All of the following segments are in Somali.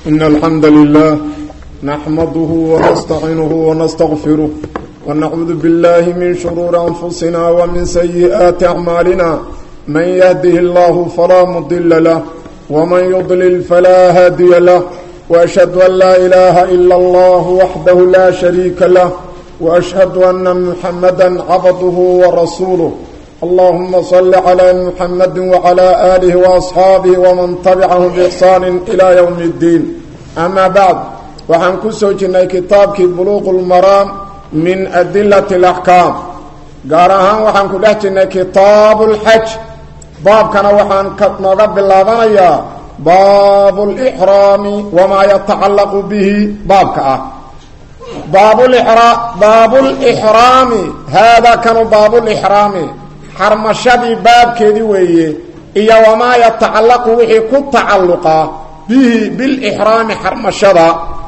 إن الحمد لله نحمده ونستعينه ونستغفره ونعوذ بالله من شرور أنفسنا ومن سيئات أعمالنا من يهده الله فلا مضل له ومن يضلل فلا هادي له وأشهد أن لا إله إلا الله وحده لا شريك له وأشهد أن محمدا عبده ورسوله اللهم صل على محمد وعلى آله وأصحابه ومن تبعهم بإحسان إلى يوم الدين أما بعد وحن كسوجنا كتابك بلوغ المرام من أدلة الأحكام قارها وحن كدهتنا كتاب الحج باب كان وحن نقب اللابانيا باب الإحرام وما يتعلق به باب كأه باب الإحرام باب الإحرام هذا كان باب الإحرام xarmashadii baabkeedii weeye iyo wamaa yatacallaqu wixii ku tacalluqa bihi bilixraami xarmashada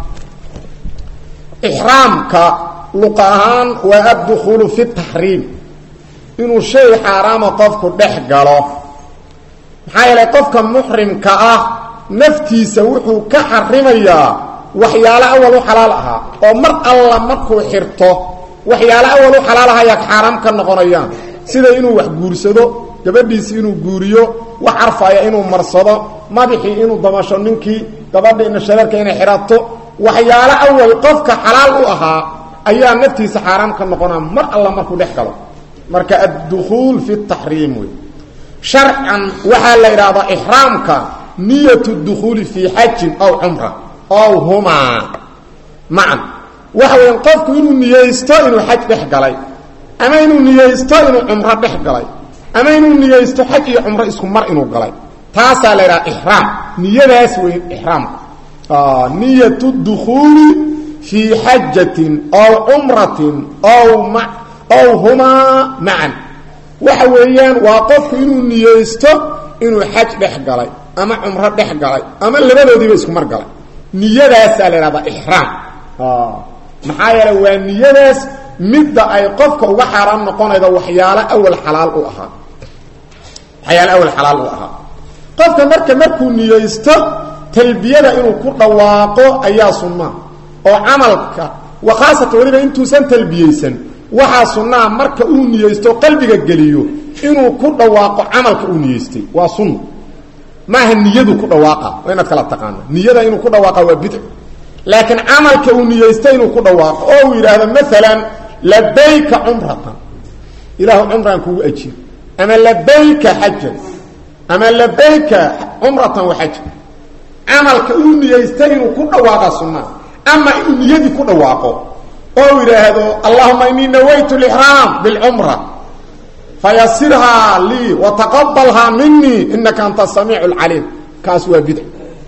ixraamka luqa ahaan waa addukhuulu fi taxriim inuu shay xaaraama qofku dhex galo maxaa yeelay qofka muxrimka ah naftiisa wuxuu ka xarimayaa waxyaalo awal u xalaal ahaa oo mar alla markuu xirto waxyaalo awal u xalaal ahayaa xaaraam ka noqonayaan sida inuu wax guursado gabadhiisi inuu guuriyo wax carfaya inuu marsado madaxii inuu damasho ninkii gabadhiina shareerka inay xidhato waxyaalo awal qofka xalaal u ahaa ayaa naftiisa xaaraam ka noqonaa mar alla markuu dhex galo marka addukhuul fi taxriim wey sharcan waxaa la idhaahdaa ixraamka niyat dukhuuli fii xajin aw cumra ow humaa macan waxa weya qofku inuu niyeysto inuu xaj dhex galay ama inuu niyeysto inuu cumro dhex galay ama inuu niyeysto xaj iyo cumro isku mar inuu galay taasaa la idhaha ixraam niyadaas wey ixraamka niyatu dukhuuli fii xajatin ow cumratin ow ma ow humaa macan waxa weeyaan waa qofku inuu niyeysto inuu xaj dhex galay ama cumro dhex galay ama labadoodiiba isku mar galay niyadaasaa la idhahdaa ixraam maxaa yeeley waa niyadaas midda ay qofka uga xaaraan noqonayda waxyaalo awal xalaal u ahaa waxyaalo awal xalaal u ahaa qofka marka markuu niyeysto talbiyada inuu ku dhawaaqo ayaa sunnaa oo camalka wa khaasatan weliba intuusan talbiyeysan waxaa sunnaa marka uu niyeysto qalbiga geliyo inuu ku dhawaaqo camalka uu niyeystay waa sunna maaha niyadu ku dhawaaqa waa inaad kala taqaana niyada inuu ku dhawaaqa waa bidc laakiin camalka uu niyeysto inuu ku dhawaaqo oo uu yidhaahdo maalan labayka cumratan ilaahu cumraan kugu ajiir ama labayka xajan ama labayka cumratan waxajan camalka uu niyeystay inuu ku dhawaaqa sunnaa ama inuu niyadii ku dhawaaqo oo uu yidhaahdo allahuma inii nawaytu lixraam bilcumra fayasirhaa lii wataqabalhaa minii inaka anta samiicu lcaliim kaas waa bidc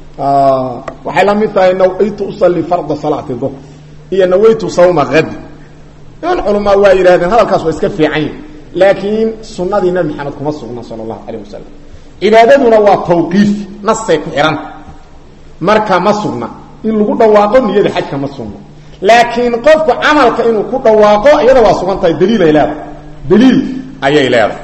waxay la mid tahay nawaytu usalli farda salaati duhr iyo nawaytu sawma hadi in culamaa waa yidhahdeen hadalkaas waa iska fiican yahi laakiin sunnadii nabi maxamed kuma sugna sala allahu calayh wasalam cibaadaduna waa tawqiif nasay ku xihanta marka ma sugna in lagu dhawaaqo niyada xajka ma sugna laakiin qofku camalka inuu ku dhawaaqo iyada waa sugan tahay daliilay leedahay daliil ayay leedahay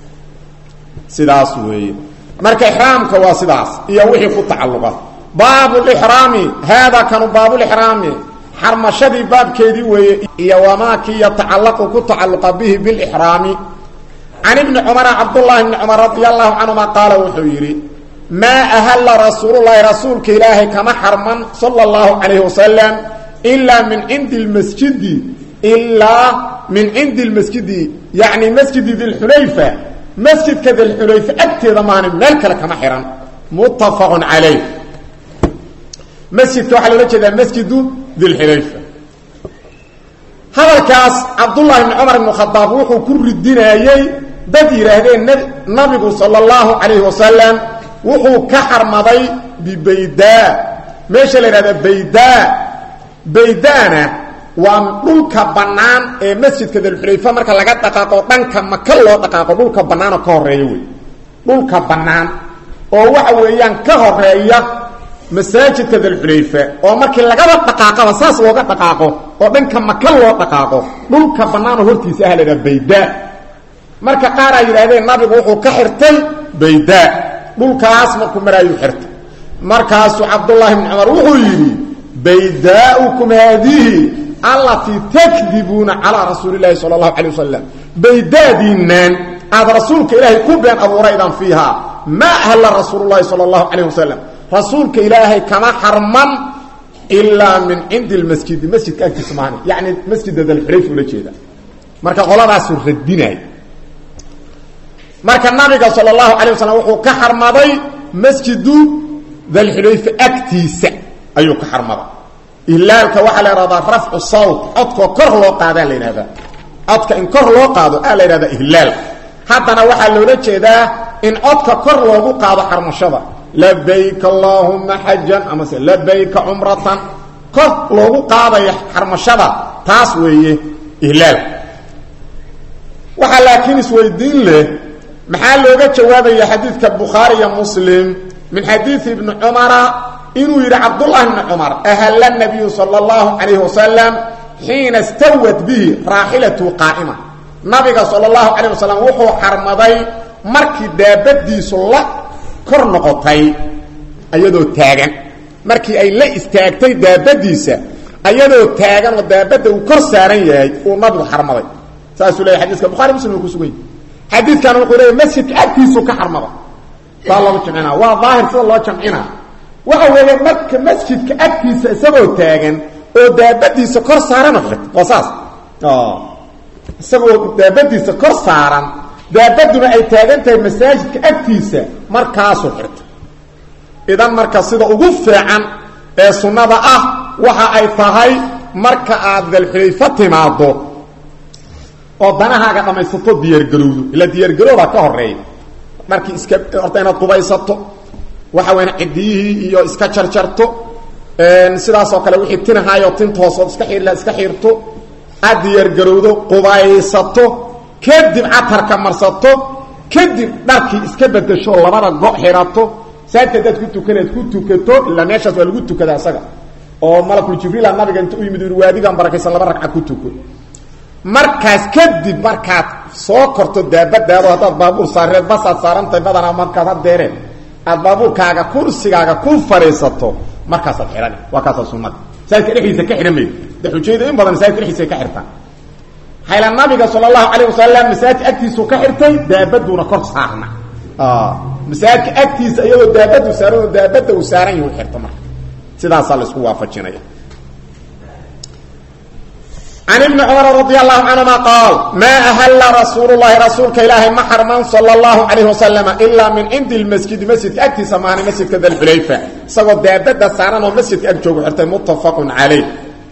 sidaas weeye marka ixraamka waa sidaas iyo wixii ku tacalluqa baabu lixraami haadaa kanu baabulixraami xarmashadii baabkeedii weeye iyo wamaakii yatacallaqu ku tacalluqa bihi bilixraami can ibni cumara cabdullaahi bni cumar radia allahu canhuma qaala wuxuu yidhi maa ahalla rasuululahi rasuulka ilaahay kama xarman sala allahu calayhi wasalam ilaa min cindi lmasjidi ilaa min cindi lmasjidi yacni masjidi dilxulayfa masjidka dilxulayfa agteeda maana meel kale kama xihan muttafaqun calayh masjidka waxaa loola jeedaa masjidu dilxulayfa hadalkaas cabdullahi bni cumar ibnu khadaab wuxuu ku ridinayey dad yidhaahdeen nabigu sala allahu calayhi wasalam wuxuu ka xarmaday bibaydaa meesha la yidhahda baydaa baydana waa dhulka bannaan ee masjidka dilxulayfa marka laga dhaqaaqo dhanka maka loo dhaqaaqo dhulka bannaanoo ka horeeya wey dhulka bannaan oo waxa weeyaan ka horeeya masaajidka dalxulayfa oo markii lagaba dhaqaaqaba saas looga dhaqaaqo oo dhanka maka loo dhaqaaqo dhulka bannaanoo hortiisa ah laydhaha baydaa marka qaar ay yidhahdeen nabigu wuxuu ka xirtay baydaa dhulkaas markuu maraayuu xirtay markaasuu cabdullaahi bni cumar wuxuu yidhi baydaaukum haadihi allatii takdibuuna calaa rasuuli llaahi sala allahu calay wasalam baydaadiinaan aada rasuulka ilaahay ku been abuuraydaan fiihaa maa ahalla rasuulu llahi sala allahu calayh wasalam rasuulka ilaahay kama xarman ilaa min cindi lmasjidi masjidka agtiisa maani yacni masjida dalxulayf ula jeeda marka qoladaasuu radinay marka nabiga sala allahu calay wasalam wuxuu ka xarmaday masjidu dalxulayfa agtiisa ayuu ka xarmaday ihlaalka waxaa la ihahdaa rafcu sawt codkoo kor loo qaadaa la yidhahdaa codka in kor loo qaado aa la yidhahdaa ihlaal haddana waxaa loola jeedaa in codka kor loogu qaado xarmashada labayka allaahuma xajan amase labayka cumratan kor loogu qaadayo xarmashada taas weeye ihlaal waxaa laakiin isweydiin leh maxaa looga jawaabaya xadiidka bukhaari iyo muslim min xadiidi ibni cumara inuu yidhi cabdullahi bni cumar ahalla nabiyu sala allahu calayhi wasalam xiina stawat bihi raaxilatu qaa'ima nabiga sala allahu calayh wasalam wuxuu xarmaday markii daabadiisu la kor noqotay ayadoo taagan markii ay la istaagtay daabadiisa ayadoo taagan oo daabadda uu kor saaran yahay uu nabigu xarmaday saasuu leeyahy xadiiska bukhari muslim uu ku sugan yahy xadiidkan wuxuu leeyahy masjidka agtiisuu ka xarmaday saa loogu jamcina waa daahir sida loo jamcina waxa weeye marka masjidka agtiisa isagoo taagan oo daabadiisa kor saaran xirta waa saas isagoo daabadiisa kor saaran daabaduna ay taagan tahay masaajidka agtiisa markaasuu xirta idan marka sida ugu fiican ee sunnada ah waxa ay tahay marka aad dalxulayfo timaado oo danahaaga dhammaysato diyaargarowdo ila diyaargarowbaa ka horeeya dharkii iska horta inaad qubaysato waxa weya cidiyihii iyo iska jarjarto sidaasoo kale wixii tinahaayoo tinta hoosood iska xiirla iska xiirto aad diyaargarowdo qubaysato kadib catarka marsato kadib dharkii iska bedesho labada go xirato saajka hadaad ku tukanaad ku tukato ilaa meeshaas waa lagu tukada isaga oo malakul jibriila nabiga inta u yimid u waadigan barakaysan laba ragca ku tuko markaas kadib markaad soo korto daabadaado haddaad baabuur saareed basaad saarantahay badanaa markaad hadeereen aad baabuurkaaga kursigaaga ku fadhiisato markaasaad xihani waa kaasaa sunada masaajidka dhexdiisa ka xidhan maydo de xujayda in badan masaajidka dhexdiisa ka xirtaan hayla nabiga sala allahu calayh wasalam masaajidka agtiisuu ka xirtay daabaduuna kor saarna masaajidka agtiisa iyadoo daabadu saaran oo daabada uu saaran yahu xirto marka sidaasaa laisku waafajinaya can ibni cumar radi allahu canhuma qaal maa ahalla rasuulu llahi rasuulka ilaahay ma xarman sala allahu calayhi wasalama ilaa min cindi lmasjidi masjidka agtiisa maahani masjidka dalxulayfa isagoo daabada saaran oo masjidka ag joogu xirtay muttafaqun calayh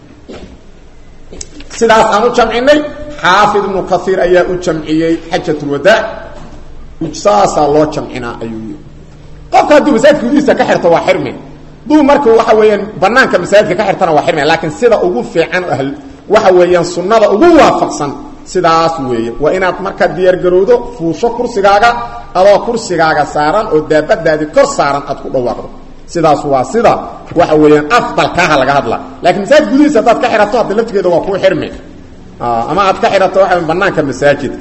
sidaas aan u jamcinay xaafid ibnu kaiir ayaa u jamciyey xajat lwadaac saasaa loo jamcinaa ayuu yii qofka hadduu masaajidka gudihiisa ka xirto waa xirme duu marka waxa weeyaan banaanka masaajidka ka xirtana waa xirme laakiin sida ugu fiican ahl waxa weeyaan sunnada ugu waafaqsan sidaas weeye waa inaad markaa diyaargarowdo fuusho kursigaaga adoo kursigaaga saaran oo daabadaadii kor saaran aad ku dhawaaqdo sidaas waa sida waxa weeyaan afdalkaaha laga hadla laakiin masaajid gudihiisa haddaad ka xidhato hadda laftigeeda waa kuu xirme ama aad ka xidhato waxa banaanka masaajidka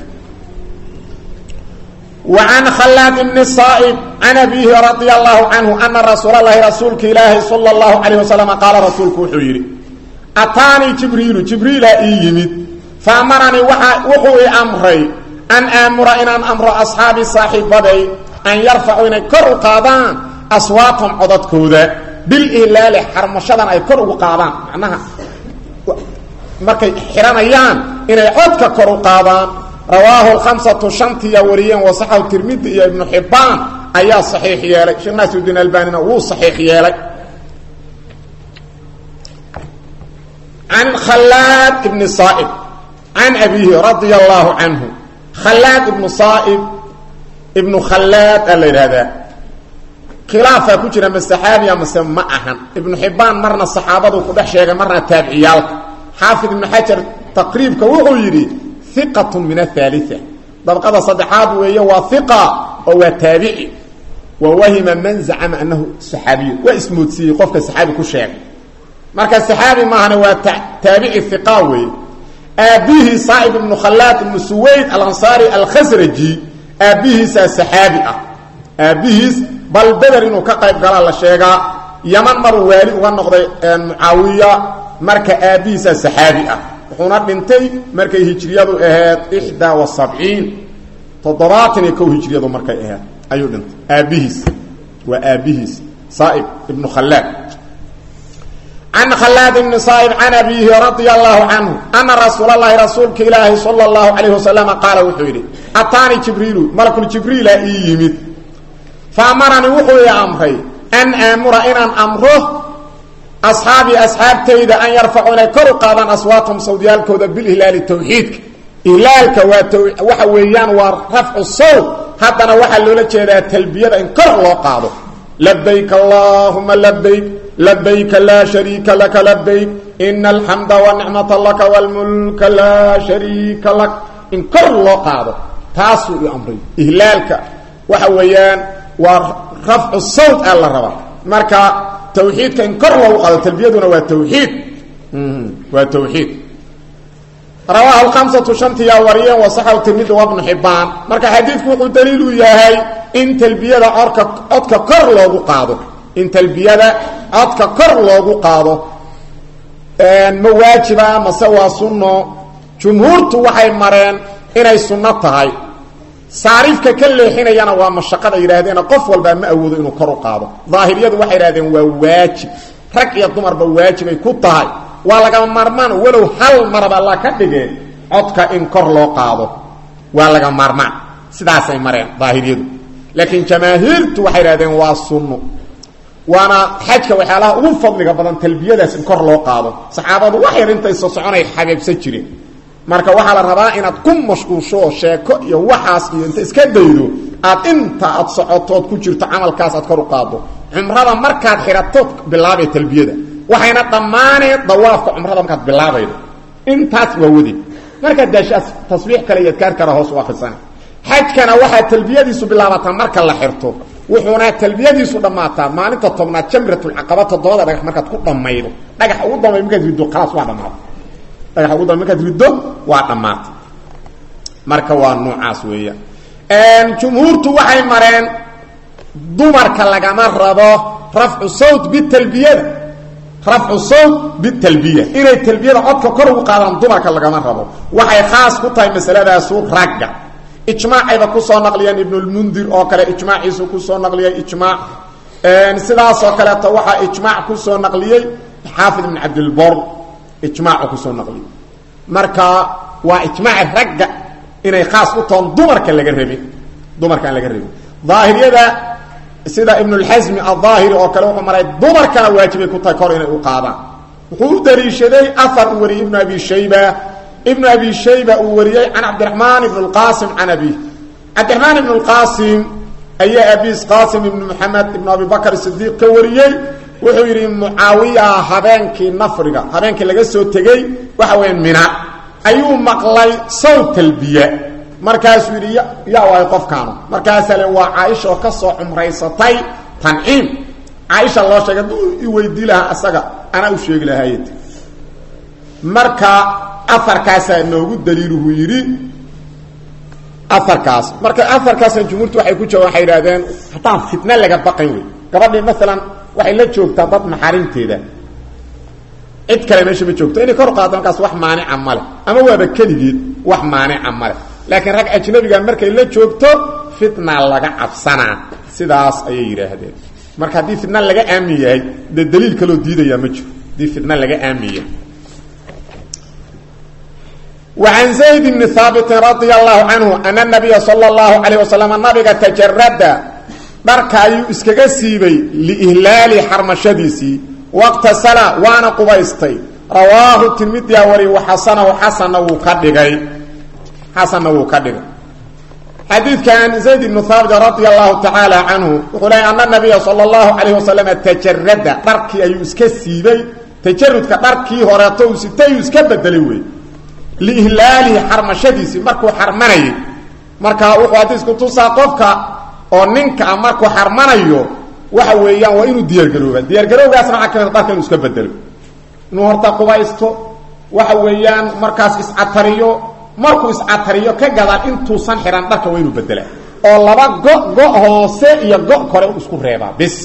وعن khلاad بن صائب عن أbيه رضي الله عنه أنa رasuuل الlahi rasuulka ilaahi صلى الله عليه وسلم qaala rasuulku wuxuu yidhi ataanii jibriilu jibriila ii yimid faamaranii wuxuu i amray an aamura inaan amro asxaabii saaxiibaday an yarfacuu inay kor u qaadaan aswaatahum codadkooda bilihlaali xarmashadan ay kor ugu qaadaan macnaha markay xihanayaan inay codka kor u qaadaan rawaahu lhamsatu shantiya wariyeen wasaxahu tirmidi iyo ibnu xibbaan ayaa saxiix yeelay sheekh naasirudiin albanina wuu saxiix yeelay can khalaad ibni saaib can abiihi radia allaahu canhu khalaad ibnu saaib ibnu khalaad aa la yidhaahdaa khilaafaa ku jira ma saxaabiya mase ma ahan ibnu xibbaan marna saxaabadu ku dhex sheegay marna taabiciyaalka xaafid ibnu xajar taqriibka wuxuu yidhi iqat min athaalia dabqada saddexaad weeye waa iqa oo waa taabici wa wahima man zacama anahu saxaabiyu waa ismoodsiiyey qofka saxaabi ku sheegay marka saxaabi maahana waa taabici iqa weeye aabbihii saaib ibnu khalaad ibnu suwayd alansaari alkhasraji aabbihiisaa saxaabi ah aabbihiis bal beder inuu ka qayb galaa la sheegaa yaman maruu waali uga noqday mucaawiya marka aabbihiisa saxaabi ah wuxuuna dhintay markay hijriyadu ahayd ixdaa wa sabciin toddobaatan iyo kow hijriyadu markay ahayd ayuu dhintay aabbihiis waa aabbihiis saaib ibnu khallaad can khalaad bni saaib can abiihi radia allahu canhu ana rasuula lahi rasuulka ilaahi sala اllahu calayh wasalama qaala wuxuu yidhi ataani jibriilu malakuljibriila ii yimid faamaranii wuxuu ii amray an aamura inaan amro asxaabii asxaabtayda an yarfacu inay kor u qaadaan aswaatahum sawdyaalkooda bilihlaali tawxiidka ihlaalka waa waxa weeyaan waa rafcu sawt haddana waxaa loola jeedaa talbiyada in kor loo qaado labayk allahuma labayk labayka laa shariika laka labayk ina alxamda wanicmata laka wlmulka laa shariika lak in kor loo qaado taasuu i amray ihlaalka waxa weeyaan waa rafcu sawt aa la rabaa marka tawxiidka in kor loogu qaado talbiyaduna waa tawxiid waa tawxiid rawaahu lhamsatu shantiyaa wariyeen wasaxahu tirmidi wabnu xibaan marka xadiidku wuxuu daliil u yahay in talbiyada orka codka kor loogu qaado in talbiyada codka kor loogu qaado ma waajiba mase waa sunno jumhuurtu waxay mareen inay sunno tahay saariifka ka leexinayana waa mashaqada yidhaahdeen qof walbaa ma awoodo inuu kor u qaado daahiriyadu waxay idhahdeen waa waajib rag iyo dumarba waajibay ku tahay waa lagama maarmaan walow hal maraba la ka dhigeen codka in kor loo qaado waa laga maarmaan sidaasay mareen daahiriyadu laakiin jamaahiirtu waxay idhahdeen waa sunno waana xajka waxyaalaha ugu fadliga badan talbiyadaas in kor loo qaado saxaabadu wax yar intay soo soconay xabeebsan jireen marka waxaa la rabaa inaad ku mashquulsho sheeko iyo waxaas iyo inta iska daydo aad inta aad socotood ku jirto camalkaas aad kor u qaado cumrada markaad xidhatood bilaabay talbiyada waxayna dhammaaneen dawaafka cumrada markaad bilaabaydo intaas waa wade markaad daashaas tasbiix kale iyo adkaar kale hoos u akrisana xajkana waxaa talbiyadiisu bilaabataa marka la xirto wuxuuna talbiyadiisu dhammaataa maalinta tobnaad jamratulcaqaba toddobada dhagax markaad ku dhammaydo dhagax ugu dambay markaad riddo khalaas waa dhammaatay dhagax ugu dambay markaad riddo waa dhammaatay marka waa noocaas weeyaan jumhuurtu waxay mareen dumarka lagama rabo rafcu sawt bitalbiyada rafcu sawt bitalbiya inay talbiyada codka kor ugu qaadaan dumarka lagama rabo waxay khaas ku tahay masaladaasu ragga ijmaacayba kusoo naqliyeen ibnulmundir oo kale ijmaaciisu kusoo naqliyey ijmaac sidaasoo kaleeto waxaa ijmaac kusoo naqliyey xaafid ibn cabdilbor ijmaacu kusoo naqliyey marka waa ijmaaci ragga inay khaas u toon dumarka laga rabin dumarka aan laga rabin daahiriyada sida ibnulxasmi aldaahiri oo kale wuxuu maray dumarkana waajibay ku tahay kor inay u qaadaan wuxuu u daliishaday afar uu wariyey ibnu abi shayba ibnu abi shayba uu wariyey can cabdiraxmaan ibn اlqasim can abih cabdiraxmaan ibn اlqasim ayaa abiis qasim ibn moxamed ibn abi bakr sidiiq ka wariyey wuxuu yidhi mucaawiya habeenkii nafriga habeenkii laga soo tegey waxa weya mina ayuu maqlay sawt talbiya markaasuu yidhi yaa waayo qofkaanu markaasaa le waa caaisha oo ka soo cumraysatay tanciim caaisha loo sheegay hadduu i weydii lahaa asaga anaa u sheegi lahaayt marka afarkaasaa noogu daliiluhu yidhi afarkaas marka afarkaasna jumhuurtu waxay ku joogaan waxay idhahdeen haddaan fitna laga baqayn wey gabadhii maalan waxay la joogtaa dad maxaarimteeda cid kale meesha ma joogto inay kor qaado markaas wax maanica male ama waaba keligeed wax maanica male laakiin rag ajnabiga markay la joogto fitna laga cabsanaa sidaas ayay yidhaahdeen marka haddii fitna laga aamin yahay dee daliil kaloo diidayaa ma jiro haddii fitna laga aamin yahay وعن زيد بن ثابت رضي الله عنه أن النبي صلى الله عليه وسلم نبga تجرد dharka ayuu iskaga siibay لإهلاaل xarمashadiisii واqتaسلa waana qubaystay rawaahu تirmidya wari xasنhu xasna wuu ka dhigay xasanna wuu ka dhigay xadiidkan زayd بن ثاaبت رضي الله تعالى عنه wuxuu leey أن النبya صلى الله عليه وسلم تجرda dharkii ayuu iska siibay تajarudka dharkii horeeto uu sitay uu iska bedelay wey lihlaalihi xarmashadiisii markuu xarmanayay marka wuxuu hadiisku tusaa qofka oo ninka a markuu xarmanayo waxa weeyaan waa inuu diyaargarooba diyaargarowgaasna waxaa kamid dharka inuu iska bedelo inuu horta qubaysto waxa weeyaan markaas iscatariyo markuu iscatariyo ka gadaan intuusan xihan dharka waa inuu bedelaa oo laba go go hoose iyo go kore isku reebaa bis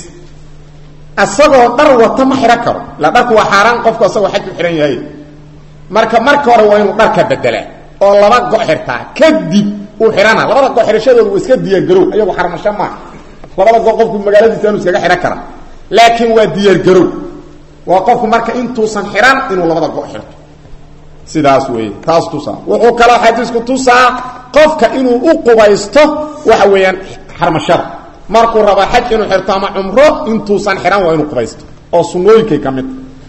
isagoo dhar wata ma xidhan karo ila dharku waa xaaraan qofku asagoo xaj u xidhan yahay marka marka hore waa inuu dharka bedelaa oo laba go xirtaa kadib uu xidhana labada go xidhashadooda waa iska diyaargarow ayagu xarmasho maaha labada go qofku magaaladiisa inu iskaga xidhan kara laakiin waa diyaargarow waa qofku marka intuusan xidhan inuu labada go xirto sidaas weeye taas tusaa wuxuu kaloo xadiisku tusaa qofka inuu u qubaysto waxa weeyaan xarmashada markuu rabo xaj inuu xirto ama cumro intuusan xidhan waa inuu qubaysto oo sunnooyinkay ka mid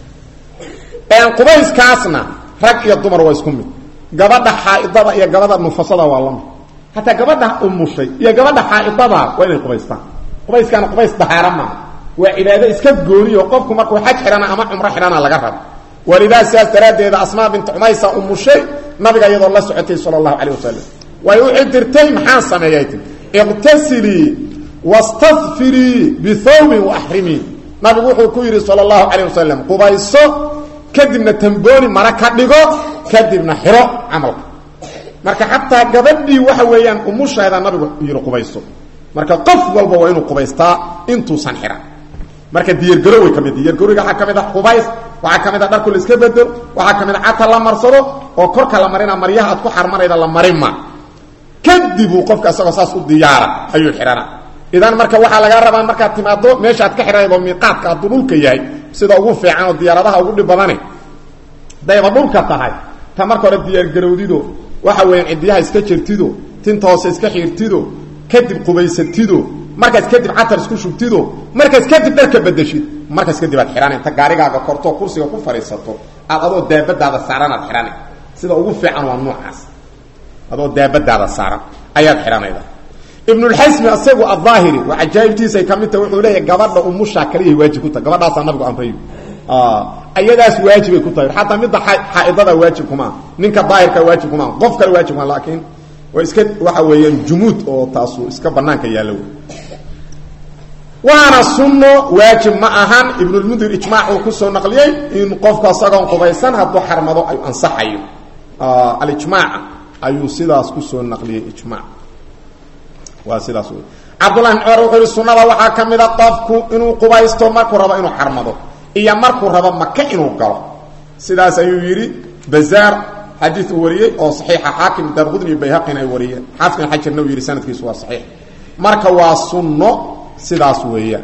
qubayskaasna rag iyo dumar waa isku mid gabadha xaaidada iyo gabadha nufasada waa lamid hataa gabadha umushay iyo gabadha xaaidada waa inay qubaystaan qubayskaana qubays dahaara maaha waa cibaado iska gooniyo qofku markuu xaj xidhana ama cumro xidhana laga rabo walidaa sidaas daraaddeeda asmaa bintu cumaysa umushay nabiga iyadoo la socotay sala allahu calayh wasalam way u cidirtay maxaan sameeyay ti iqtasilii wastadfirii bithawbin waaxrimii nabigu wuxuu ku yidhi sala allahu calayh wasalam qubayso kadibna tambooni mara ka dhigo kadibna xiro camalka marka xataa gabadhii waxa weeyaan umusheeda nabigu yidhi qubayso marka qof walba waa inuu qubaystaa intuusan xihan marka diyargaroway ka mid diyargarowga waxaa ka mid a qubays waxaa ka mid a dharku la iska bedelo waxaa ka mid a cata la marsado oo korka la marina maryaha aad ku xarmanayda la marinma kadibuu qofka isagoo saas u diyaara ayuu xidhana idan marka waxaa lagaa rabaa markaad timaado meesha aad ka xidhanaydo miiqaadka hadduu dhulka yahay sida ugu fiican oo diyaaradaha ugu dhib badane dayba dhulka tahay ta marka hore diyaargarowdido waxa weeyaan cidiyaha iska jirtido tinta hoose iska xiirtido kadib qubaysatido markaas kadib catar isku shubtido markaas kadib dharka bedeshid markaas kadib aad xidhana inta gaarigaaga korto kursiga ku fadhiisato aad adoo daabadaada saaran aad xidhana sida ugu fiican waa noocaas adoo daabadaada saaran ayaad xidhanayda ibnulxasmi isagu adaahiri waa cajaa'ibtiisay ka mid tahay wuxuu leeyahay gabadha umushaa kaliyahay waajib ku tahay gabadhaasaa nabigu amrayo ayadaas waajibay ku tahay xataa midda xaaidada waajib kumaa ninka daahirka waajib kumaa qof kale waajib kumaa laakiin waa iska waxa weeyaan jumuud oo taasu iska banaanka yaallo waana sunno waajib ma ahan ibnulmundir ijmaac uu kusoo naqliyey in qofku isagoon qubaysan hadduu xarmado ay ansaxayo alijmaac ayuu sidaas kusoo naqliyey ijmaac waa sidaas wey cabdullahi bn cumar wuxuu yihi sunnada waxaa ka mid a qofku inuu qubaysto markuu rabo inuu xarmado iyo markuu rabo maka inuu galo sidaas ayuu yidhi bazaar xadiid uu wariyey oo saxiixa xaakim daarqudni iyo bayhaqin ay wariyeen xaafid bin xajarna uu yidhi sanadkiisu waa saxiix marka waa sunno sidaas weeyaan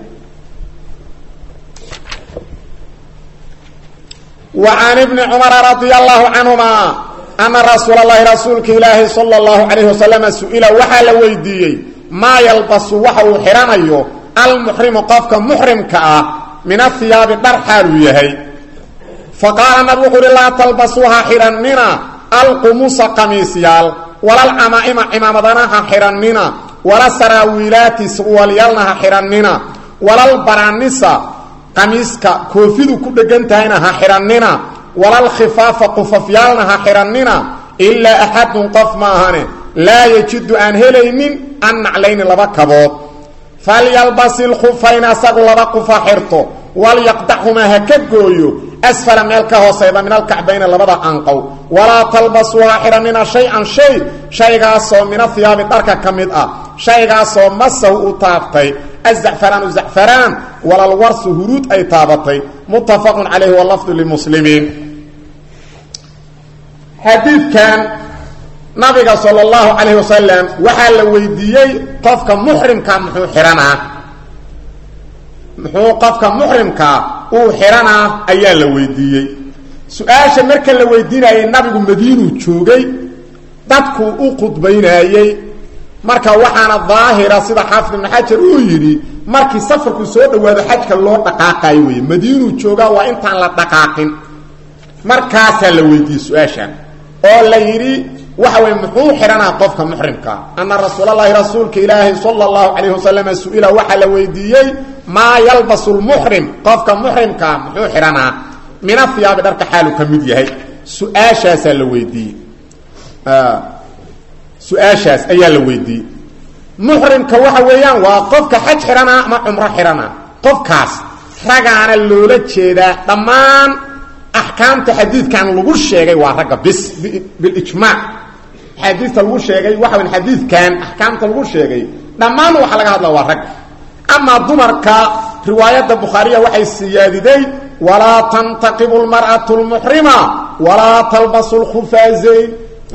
wa can ibni cumara radia allahu canhuma ana rasuula allahi rasuulka ilaahi sala allahu calayhi wasalama su-ila waxaa la weydiiyey maa yalbasu waxa uu xidhanayo almuxrimu qofka muxrimka ah min ahiyaabi dhar xaaluu yahay fa qaala nabig wuxuu uhi laa talbasuuha xidhannina alqumusa qamiisyaal walalcamaa'ima cimaamadana ha xidhannina wala saraawiilaati surwalyaalna ha xidhannina walalbanaanisa qamiiska koofidu ku dhegan tahayna ha xidhannina walalkhifaafa qufafyaalna ha xidhannina ilaa axadun qof ma ahane laa yajidu aan helaynin an naclayni laba kabood falyalbas ilkhufayn asagu laba qufa xirto walyaqdachumaa ha ka gooyo asfala meel ka hoosayda min alkacbayni labada anqow walaa talbasuuha xidhannina shay-an shay shaygaasoo min ahiyaabi dharka ka mid ah shaygaasoo masahu u taabtay azacfaraanu zacfaraan walalwarsu huruud ay taabatay muttafaqun calayhi walafdu limuslimiin xadiidkan nabiga sala allahu calayhi wasalam waxaa la weydiiyey qofka muxrimka muxuu xidhanaa muxuu qofka muxrimkaa uu xidhanaa ayaa la weydiiyey su-aasha marka la weydiinayay nabigu madiinuu joogay dadkuu u khudbaynaayey marka waxaana daahira sida xaafid ibnu xajar uu yidhi markii safarku soo dhowaado xajka loo dhaqaaqayo wey madiinuu joogaa waa intaan la dhaqaaqin markaasaa la weydiiyey su-aashan oo la yidhi waxa wey muxuu xidhanaa qofka muxrimkaa ana rasuulalahi rasuulka ilaahi sala allahu calayh wasalam su-ila waxaa la weydiiyey maa yalbasu lmuxrim qofka muxrimkaa muxuu xidhanaa min ahiyaabi dharka xaalu ka mid yahay su-aashaasaa la weydiiyey su-aashaas ayaa la weydiiyey muxrimka waxa weeyaan waa qofka xaj xidhanaa ama cumro xidhanaa qofkaas ragaana loola jeedaa dhammaan axkaamta xadiidkan lagu sheegay waa ragga bis bilijmaac axaadiista lagu sheegay waxa weyn xadiidkan axkaamta lagu sheegay dhammaan waxaa laga hadla waa rag amaa dumarka riwaayadda bukhaariya waxay siyaadiday walaa tantaqibu lmar'atu lmuxrima walaa talbasu lkhufaazayn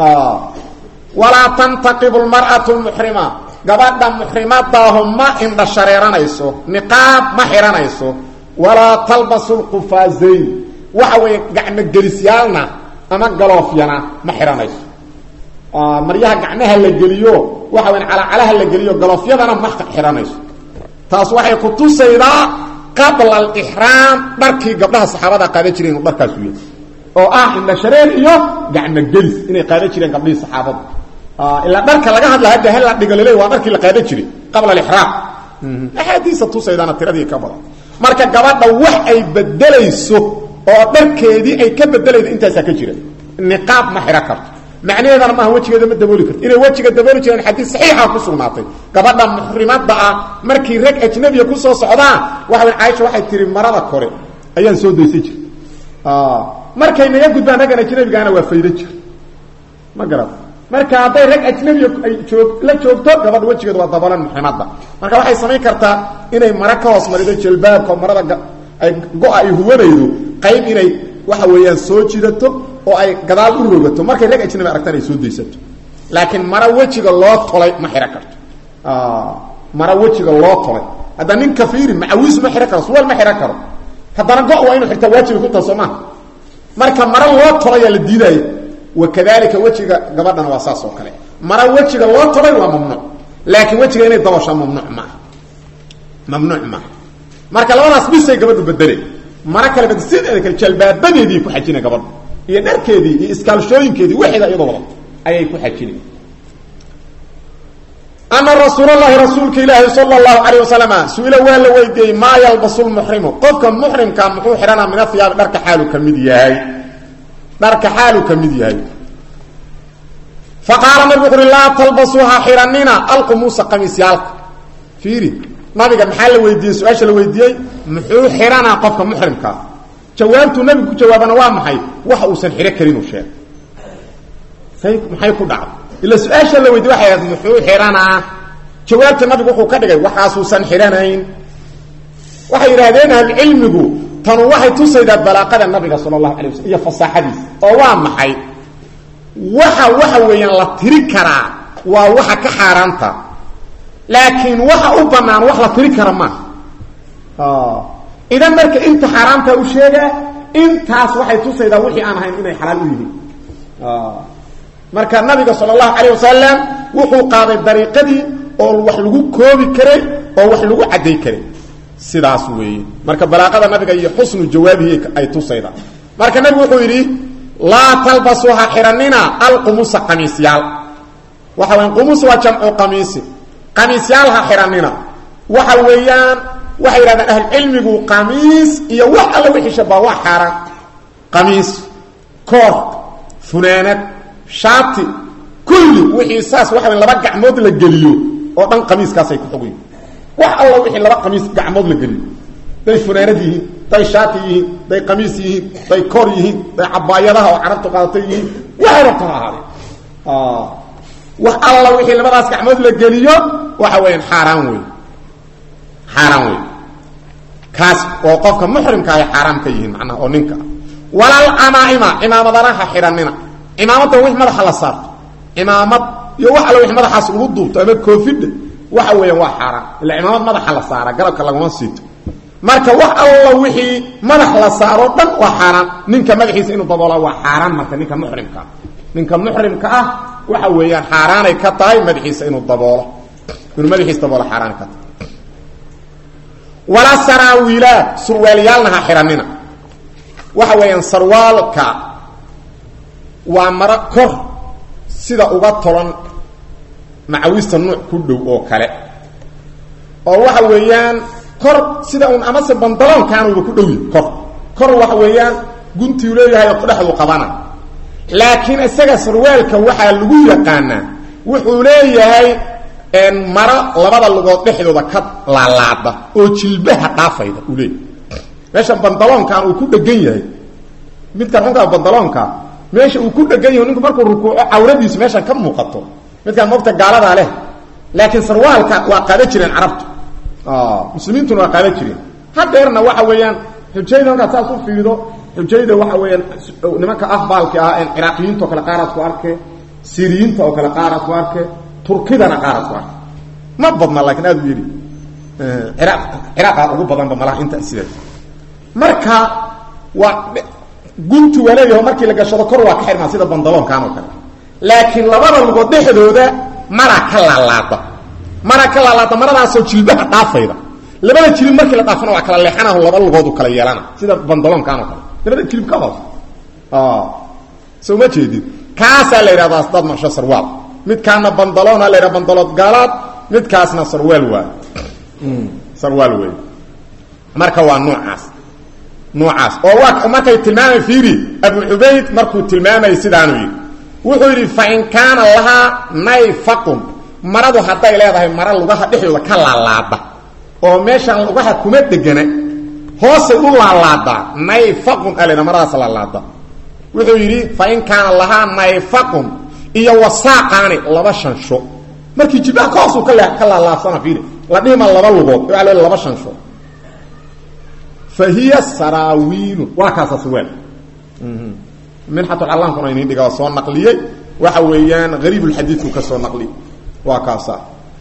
walaa tantaqibu lmar'atu lmuxrima gabadha muxrimadaahu ma indha shareeranayso niqaab ma xihanayso walaa talbasu lkhufaazayn waxa weeye gacmo gelisyaalna ama galoofyana ma xihanayso maryaha gacmaha la geliyo waxa weya calacalaha la geliyo galoofyadana ma xihanayso taas waxay ku tusaydaa qabla alixraam dharkii gabdhaha saxaabada qaadan jireen inuu dharkaasu yahay oo ah indha shareer iyo gacmo gelis inay qaadan jireen gabdhihii saxaabada ilaa dharka laga hadla hadda hal la dhigo laleey waa dharkii la qaadan jiray qabla alixraam axaadiisa tusaydana tiradii ka badan marka gabadha wax ay bedelayso oo dharkeedii ay ka bedelaydo intaasaa ka jira niqaab ma xidhan karto macnaheedana maaha wejigeeda ma dabooli karto inay wejiga dabooli jireen xadiis saxiixa ku sugnaatay gabadha muxrimada ah markii rag ajnabiya kusoo socdaan waxa way caaisha waxay tihi marada kore ayaan soo daysan jir markay naga gudbaan raggan ajnabigaana waa faydo jir ma garata marka hadday rag ajnabiya ay joog la joogto gabadha wejigeeda waa dabolan muxrimada marka waxay samayn kartaa inay mara ka hoos marido jalbaabka marada ay go-a ay huwanaydo qayb inay waxa weeyaan soo jidato oo ay gadaal u rogato markay rag ajnabi aragtaan ay soo daysato laakiin mara wejiga loo tolay ma xidhan karto mara wejiga loo tolay hadda nin kafiiri macawiis ma xidhan karo suwaal ma xidhan karo haddana go- waa inu xirtaa waajiba ku taha soo maha marka mara loo tolayaa la diidaayo wakadalika wejiga gabadhana waa saas oo kale mara wejiga loo tolay waa mamnuuc laakiin wejiga inay dabashaa mamnuuc maaha mamnuuc maaha marka labadaas bisay gabadhu bedele mara kale bad sideeda kale jalbaabadeedii ku xajina gabadhu iyo dharkeedii iyo iskaalshooyinkeedii waxeeda iyadoo wadato ayay ku xajina ana rasuulalahi rasuulka ilaahi sala allahu calayh wasalama su-ila waa la weydiiyey maa yalbasu lmuxrimu qofka muxrimka muxuu xidhanaa min ahiyaabi dharka xaalu ka mid yahay dharka xaalu ka mid yahay faqaala nabigu wuxu uhi laa talbasuuha xidhanina alqumuusa qamiisyaalka fiiri nabiga maxaa la weydiiyey su-aasha la weydiiyey muxuu xidhanaa qofka muxrimkaa jawaabtuu nabigu ku jawaabana waa maxay waxa uusan xidho karin uu sheegay say maxay ku dhacday ila su-aasha la weydiye waxay ahayd muxuu xidhanaa jawaabta nabigu wuxuu ka dhigay waxaasuusan xidhanayn waxay yidhaahdeen ahlucilmigu tanu waxay tusaydaa balaaqada nabiga sala allahu alay waslm iyo fasaaxadiisa oo waa maxay waxa waxa weeyaan la tiri karaa waa waxa ka xaaraanta laakiin waxa u banaan wax la tiri kara maaha idan marka inta xaaraamta u sheegaa intaas waxay tusaydaa wixii aan ahayn inay xalaal u yihiin marka nabiga sal allahu calayh wasalam wuxuu qaaday dariiqadii oo wax lagu koobi karay oo wax lagu cadday karay sidaas weeye marka balaaqada nabiga iyo xusnu jawaabihi ay tusayda marka nabigu wuxuu yidhi laa talbasuha xidhanina alqumusa qamiisyaal waxa weya qumus waa jamcu qamiisi qamiisyaal ha xidhanina waxa weeyaan waxay yidhahdeen ahlucilmigu qamiis iyo wax alla wixii shabaa waa xaaraan qamiis koor funaanad shaati kulli wixii saas waxa weya laba gacmood la geliyo oo dhan qamiiskaasay ku xog yihin wax alla wixii laba qamiis gacmood la geliyo day funaanad yihiin day shaati yihiin day qamiis yihiin day koor yihiin day cabaayadaha oo carabtu qaadatay yihiin waxay rabto ha ahaadee wax alla wixii labadaas gacmood la geliyo waxa weeyaan xaaraan wey xaaraan wey kaas oo qofka muxrimka ay xaaraam ka yihiin macnaha oo ninka walal camaaima cimaamadana ha xidhanina cimaamadan wix madaxa la saarto cimaamad iyo wax alla wix madaxaas lagu duubto ama koofidha waxa weeyaan waa xaaraan illa cimaamad madaxa la saara galabka laguma siito marka wax alla wixii madax la saaro dhan waa xaaraan ninka madaxiisa inuu daboola waa xaaraan marka ninka muxrimkaa ninka muxrimka ah waxa weeyaan xaaraanay ka tahay madaxiisa inuu daboolo inuu madaxiisa daboolo xaaraanay ka tahay walaa saraawiilaad surwaalyaalna ha xidhanina waxa weeyaan sarwaalka waa maro kor sida uga tolan macawista nuuc ku dhow oo kale oo waxa weeyaan kor sida un amase bandaloonkaanuba ku dhowyi kor kor waxa weeyaan guntiu leeyahay oo kudhexdu qabana laakiin isaga sarwaalka waxaa lagu yaqaanaa wuxuu leeyahay maro labada lugood dhexdooda ka laalaada oo jilbaha dhaafayda uu leeyahay meesha bandaloonkan uu ku dhegan yahay midkan xunkaa bandaloonka meesha uu ku dhegan yaho ninku markuu rukuuco cawradiisu meeshan ka muuqato midkaan moogta gaaladaa leh laakiin sarwaalka waa qaada jireen carabtu muslimiintuna waa qaada jireen hadeerna waxa weeyaan xujayda markaad saas u fiido xujayda waxa weeyaan nimanka afbaalki ah en ciraaqiyiinta oo kale qaaraad ku arke siriyiinta oo kale qaaraad ku arke turkidana qaaraad ku arke ma badna laakiin aada u yidhi ciraaq ciraaqa ugu badanba malaha inta sidaas marka waa guntu waa leeyaho markii la gashado kor waa ka xirmaa sida bandaloonkan oo kale laakiin labada lugood dhexdooda mara ka laalaada mara ka laalaada maradaasoo jilbaha dhaafayda labada jilib markii la dhaafana waa kala leexanaho laba lugoodu kala yeelana sida bandaloonkan oo kale labada jilib ka hoos soo ma jeedid kaasaa la yidhahdaa dad marsho sarwaal midkaana bandaloona la yidhaha bandalood gaalaad midkaasna sarwaal waa sarwaal wey marka waa noocaas noocaas oo waa markay tilmaamay fiiri abu cubayd markuu tilmaamay sidaanu yidhi wuxuu yidhi fain kaana lahaa nayfaqun maradu hadday leedahay mara lugaha dhexdooda ka laalaada oo meeshaan lugaha kuma degana hoosay u laalaadaa nayfaqun alena maradaas laalaada wuxuu yidhi fain kaana lahaa nayfaqun iyo wasaaqaani laba shansho markii jilbaha ka hoosuu ka ka laalaabsana fiiri la dhihima laba lugood waa l laba shansho fa hiya saraawiilun waa kaasa sarwaal minxatulcallaankuna inin dhiga soo naqliyey waxa weeyaan hariibulxadiidku ka soo naqliyey waa kaasa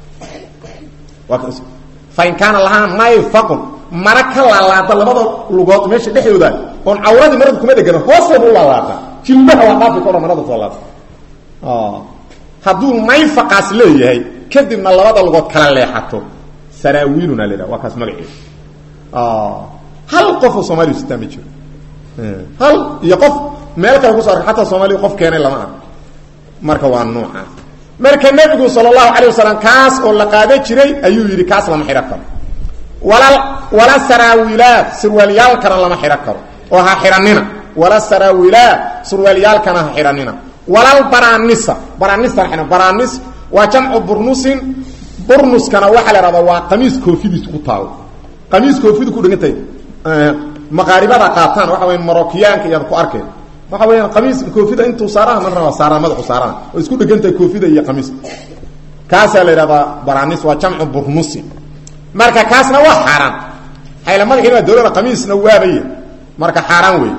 fain kaana lahaa nayfaqun mara ka laalaada labada lugood meesha dhexdooda oon cawradii marada kuma dhegana hoosteeda u laalaada jilbaha waa dhaafi karo marada soo laada hadduu nayfaqaas leeyahay kadibna labada lugood kala leexato saraawiiluna la yidhaha waa kaas magaceeda hal qofoo soomaliya sitaa ma jiro hal iyo qof meel kale kuso arka xataa soomaaliya qof keenay lama arko marka waa noocaas marka nebigu sala allahu calay wasalam kaas oo la qaada jiray ayuu yidhi kaas lama xidhan karo wala wala saraawiilaad surwaalyaalkana lama xidhan karo oo ha xidhanina wala saraawiilaad surwaalyaalkana ha xidhanina walal baranisa baranisa ha baranis waa jamcu burnusin burnuskana waxaa la ihahdaa waa qamiis koofidiis ku taalo qamiis koofidu ku dhigantay maqaaribada qaataan waxa weya marokiyaanka iyaad ku arkeen waxa weeyaan qamiis koofida intuu saaraha man raba saaraan madaxu saaraan oo isku dhegantahay koofida iyo qamiiska kaasaa la yidhahdaa baranis waa jamcu burnusi marka kaasna waa xaaraan hayla madaxiina waa dawlada qamiisna waabaya marka xaaraan wey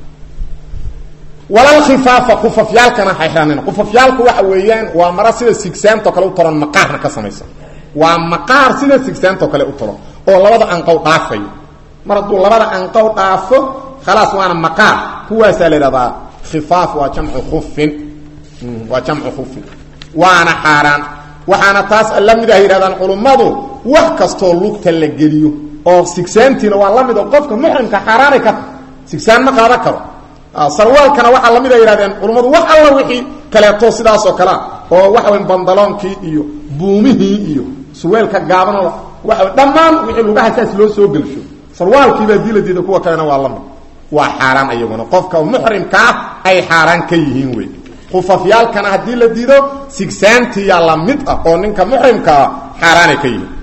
walal khifaafa qufafyaalkana ha xidhanina qufafyaalku waxa weeyaan waa mara sida sigsaantoo kale u tolan maqaarna ka samaysan waa maqaar sida sigsaantoo kale u tolo oo labada anqow dhaafayo mar hadduu labada anqow dhaafo khalaas waana maqaar kuwaasaa la yidhahdaa khifaaf waa jamcu kufin waa jamcu khufin waana xaaraan waxaana taas la mid ah yidhahdaan culummadu wax kastoo lugta la geliyo oo sigsaantiina waa la mid oo qofka muxrimka xaaraanay ka tahay sigsaan ma qaadan karo sarwaalkana waxaa lamid a yidhahdeen culummadu wax alla wixii kaleeto sidaas oo kalea oo waxa way bandaloonkii iyo buumihii iyo suweelka gaabanoo waa dhammaan wixii lugaha saas loo soo gelsho sarwaalkiibaa dii la diida kuwa kalena waa lamid waa xaaraan iyaguna qofka muxrimkaa ay xaaraan ka yihiin wey khufafyaalkana haddii la diido sigsaantiyaa la mid ah oo ninka muxrimkaa xaaraanay ka yihiin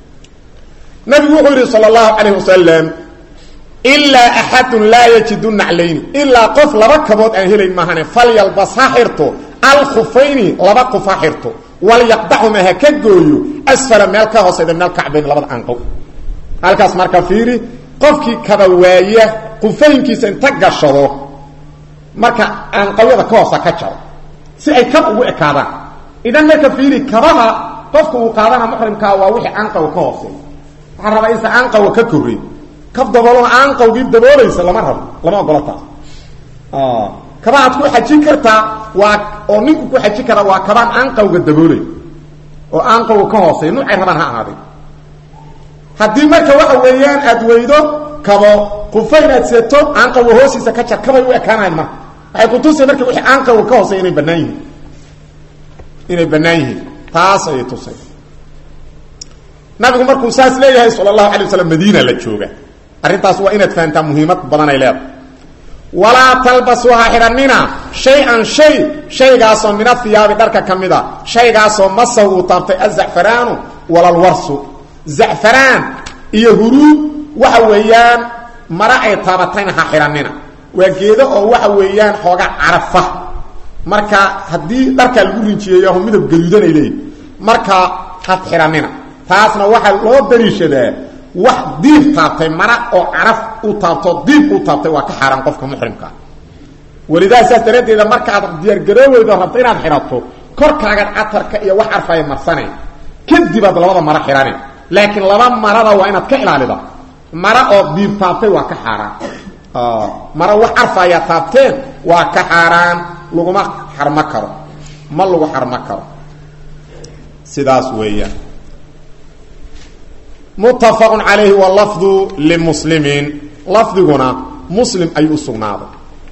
nabigu wuxuu yidhi sal allahu calayh wasalam ilaa axadun laa yajidu naclayni ilaa qof laba kabood aan helayn maahane falyalbas ha xirto alkhufayni laba qof ha xirto walyaqdaxuma ha ka gooyo asfala meel ka hoosayda meel kacbayn labada anqow halkaas marka fiiri qofkii kaba waaya qufaynkiisa inta gashado marka anqawyada ka hoosa ka jaro si ay kab ugu ekaadaan idan marka fiiri kabaha qofka uu qaadana muxrimkaa waa wixii anqaw ka hoosey waxaa rabaa insa anqawa ka korey kab daboolona anqawgii daboolaysa lama rabo lama ogolo taas kabahaad ku xajin kartaa waa oo ninku ku xajin karaa waa kabaan anqawga daboolay oo anqawga ka hoosey nuucay rabaan ha ahaaday haddii marka waxa weeyaan aad weydo kabo qufayn aad seeto anqawga hoostiisa ka jar kabay u ekaanayan marka waxay kutusay marka wixii anqawga ka hoosey inay bannaan yihiin inay bannaan yihiin taas ayay tusay nabigu markuu saas leeyahay sala allahu alay waslam madiina la jooga arrintaas waa inaad fahantaa muhiimad badan ay leedahay walaa talbasuu ha xidhanina shay-an shay shaygaasoo min ahiyaabi dharka ka mid a shaygaasoo masaw uu taabtay azacfaraanu walalwarsu zacfaraan iyo huruud waxa weeyaan mara ay taabatayna ha xidhanina waa geedo oo waxa weeyaan xooga carafa marka haddii dharkaa lagu rinjiyeeyaho midab gaduudanay leeyihi marka had xihanina taasna waxaa loo daliishadaa wax diib taabtay mara oo caraf u taabto diib u taabtay waa ka xaaraan qofka muxrimkaa walidaa saas daraaddeeda markaad diyaargarooweydo rabto inaad xidhato korkaagan catarka iyo wax carfaya marsanay kadibaad labada maro xidhane laakiin laba marada waa inaad ka ilaalida mara oo diib taabtay waa ka xaaraan mara wax carfaya taabteen waa ka xaaraan laguma xarmo karo ma lagu xarmo karo sidaas weeyaan muttafaqun calayhi walafdu limuslimiin lafdiguna muslim ayuu usugnaaday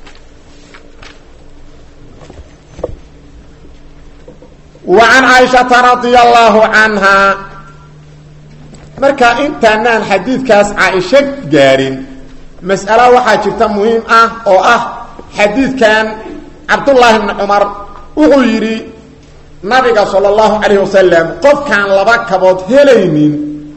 wa can caaishata radia allaahu canhaa marka intaanaan xadiidkaas caaisho gaadhin mas'alo waxaa jirta muhiim ah oo ah xadiidkan cabdullaahi bni cumar wuxuu yidhi nabiga sala allahu calayh wasalam qofkaan laba kabood helaynin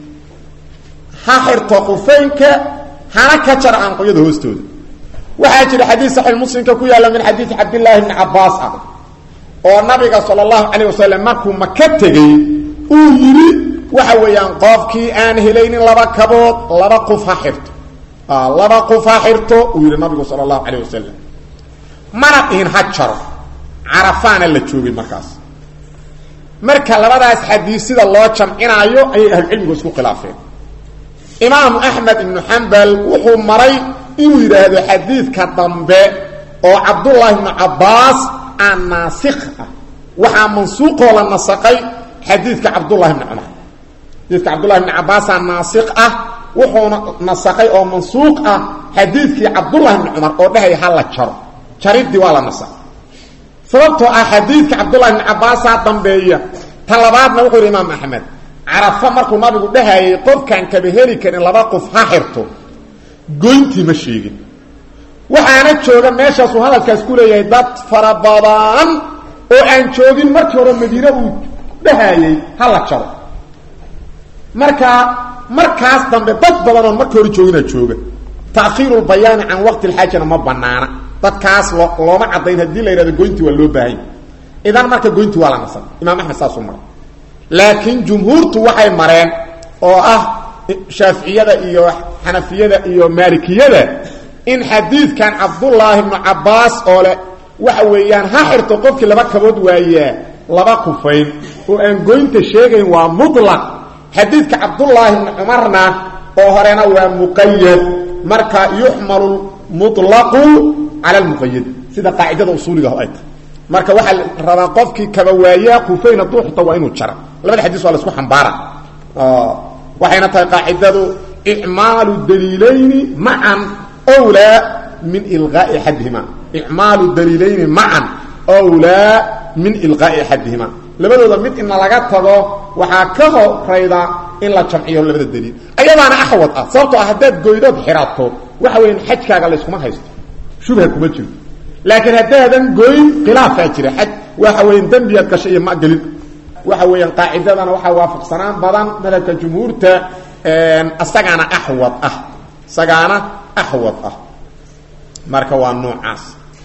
ha xirto qufaynka hana ka jar aanqoyada hoostooda waxaa jira xadiid saxiix muslimka ku yaalla min xadiidi cabdillaahi bni cabbaas ah oo nabiga sala allahu calayh wasalam markuu maka tegey uu yidhi waxa weeyaan qofkii aan helaynin laba kabood laba quf ha xirto laba quf ha xirto uu yidhi nabigu sala allahu calayh wasalam mana dhihin ha jaro carafaana la joogay markaas marka labadaas xadiis sida loo jamcinaayo ayay ahlucilmigu isku khilaafeen imaamu axmed ibnu xambal wuxuu maray inuu yidhaahdo xadiidka dambe oo cabdullaahi ibnu cabbaas aan naasikh ah waxaa mansuuqoo la nasaqay xadiidka cabdullahi bni cumar xadiidka cabdullahi bni cabbaasaa naasikh ah wuxuuna nasaqay oo mansuuq ah xadiidkii cabdullahi bni cumar oo dhehaya ha la jaro jaridii waa la nasaqay sababtoo ah xadiidka cabdullahi bni cabbaasaa dambeeya ta labaadna wuxuu yidhi imaam axmed carafa markuu nabigu dhahayay qofkaan kaba heli karin laba qof ha xirto goyntii ma sheegin waxaana jooga meeshaasuu hadalkaas ku leeyahay dad fara badan oo aan joogin markii hore madiine uu dhahayey ha la jaro marka markaas dambe dad badan oon markii hore joogina jooga ta'khiiru lbayaani can waqti lxaajana ma banaana dadkaas loo looma caddayn haddii la yidhahdo goyntii waa loo baahanya idan marka goyntii waa la nasab imaam axmed saasuu maray laakiin jumhuurtu waxay mareen oo ah shaaficiyada iyo xanafiyada iyo maalikiyada in xadiidkan cabdullaahi bnu cabbaas oo leh waxa weeyaan ha xirto qofkii laba kabood waayaa laba kufayn oo aan goynta sheegayn waa mutlaq xadiidka cabdullaahi bni cumarna oo horena waa muqayad marka yuxmalu mutlaqu cala lmuqayad sida qaacidada usuuliga ay tahay marka waxaa la rabaa qofkii kaba waayaa kufayn hadduu xito waa inuu jara labada xadiis waa la isku xambaara waxayna tahay qaacidadu icmaalu daliilayni macan wlaa min ilqaai axadihima icmaalu daliilayni macan wlaa min ilqaai axadihima labadooda mid ina laga tago waxaa ka horayda in la jamciyo labada daliil ayadaana axwad ah sababtoo ah haddaad goydood xirato waxa weyan xajkaaga layskuma haysto shubha kuma jiro laakiin haddaadan goyn khilaafaa jira xaj waxa weyan dembiyaad gashay iyo ma gelin waxa weeyaan qaacidadana waxaa waafaqsanaan badan madhabka jumhuurta isagaana axwad ah isagaana axwad ah marka waa noocaas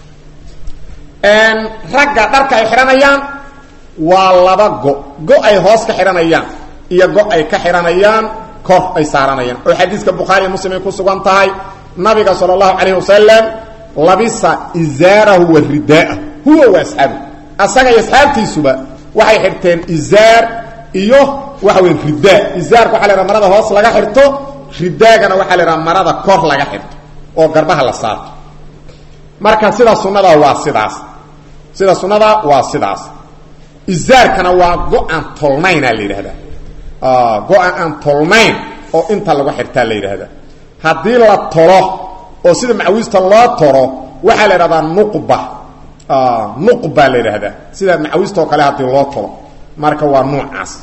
ragga dharka ay xidhanayaan waa laba go go ay hoos ka xidhanayaan iyo go ay ka xidhanayaan kor ay saaranayaan oo xadiiska bukhaariya muslim ay ku sugan tahay nabiga sala allahu calayhi wasalam labisa izaarahu wa ridaa'ah huwa wa asxaabu asaga iyo asxaabtiisuba waxay xirteen izaar iyo waxa weya ridaa izaarka waxa la haha marada hoos laga xirto ridaagana waxaa la haha marada kor laga xirto oo garbaha la saarto marka sida sunada waa sidaas sida sunada waa sidaas izaarkana waa go-aan tolnaynaa la yidhahdaa go-aan aan tolnayn oo inta lagu xirtaa la yidhaahdaa haddii la tolo oo sida macawiista loo toro waxaa la idhahdaa nuqba nuqba la yidhaahdaa sida macawiista oo kale haddii loo tolo marka waa nuucaas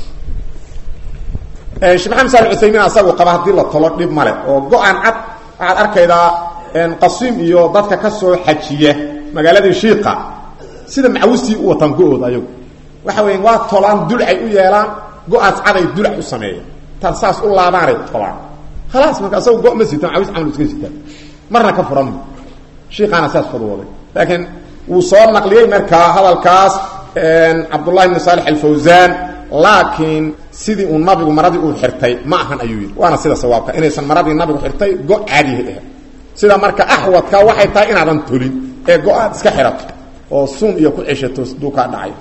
sheekh maxamed sal cuthaymiin asagu qaba haddii la tolo dhib male oo go-aan cad waxaad arkaydaa qasiim iyo dadka ka soo xajiya magaaladii shiiqa sida macawistii u wataan go-ooda ayagu waxa weya waa tolaan dulcay u yeelaan go-aas caday dulac u sameeya intaad saas u laabaanay tolaan khalaas marka asagu go ma sita macawis camal iska sitaa marna ka furan shiikaana saas fadwooday laakiin wuu soo naqliyey markaa hadalkaas cabdullahi bni saalix alfawsaan laakiin sidii uu nabigu maradii uu xirtay ma ahan ayuu yidhi waana sida sawaabka inaysan maradii nabigu xirtay go caadiha ahayd sida marka axwadka waxay tahay inaadan tolin ee go-aad iska xirato oo suun iyo ku ceshato duu kaa dhacay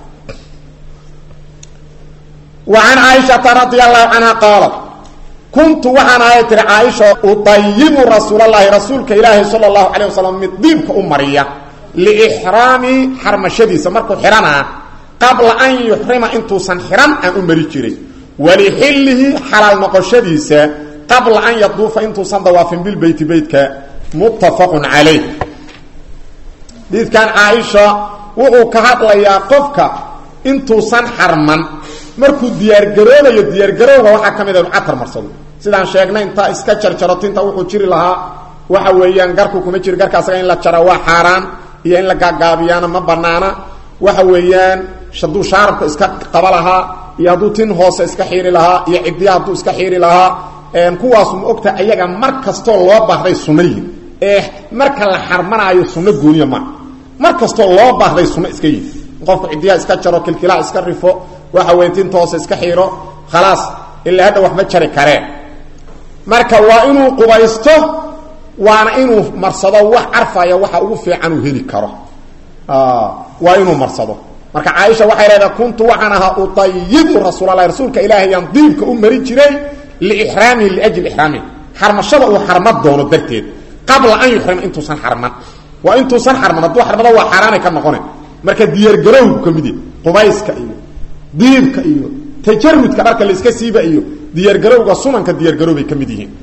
wa can caaishata radia allahu canha qaalat kuntu waxaan ahay tiri caaisha udayibu rasuulalahi rasuulka ilaahi sala allahu calay wasalam mid diibka u mariya liixraami xarmashadiisa markuu xihanaa qabla an yuxrima intuusan xihan aan u mari jiray walixillihi xalaal noqoshadiisa qabla an yaduufa intuusan dawaafin bilbeyti beytka muttafaqun calayh diidkan caaisha wuxuu ka hadlayaa qofka intuusan xarman markuu diyaargaroobayo diyaargarowga waxaa ka mid a inu catar marsado sidaan sheegnay intaa iska jarjaro tinta wuxuu jiri lahaa waxa weeyaan garku kuma jiri garka asaga in la jara waa xaaraan iyo in la gaagaabiyaana ma banaana waxa weeyaan hadduu shaarabka iska qaba lahaa iyo hadduu tin hoose iska xiiri lahaa iyo ciddiya hadduu iska xiiri lahaa kuwaasu ma ogta ayaga mar kastoo loo baahday sunno yihin ee marka la xarmanaayo sunno gooniya maa mar kastoo loo baahday sunno iska yihin qofku ciddiyaha iska jaro kilkilaha iska rifo waxa weya tinta hoose iska xiiro khalaas ilaa hadda wax ma jari kareen marka waa inuu qubaysto waana inuu marsado wax carfaya waxa ugu fiican uu heli karo waa inuu marsado marka caaisha waxay leedahay kuntu waxaan ahaa uayibu rasuulalahi rasuulka ilaahayaan diibka u mari jiray liixraamihi liajli ixraamihi xarmashada uu xarma doono darteed qabla an yuxrima intuusan xarman waa intuusan xarman hadduu xarmado waa xaaraanay ka noqone marka diyaargarowgu ka mid yahy qubayska iyo diibka iyo tajarudka dharka la iska siiba iyo diyaargarowga sunanka diyaargarowbay ka mid yihiin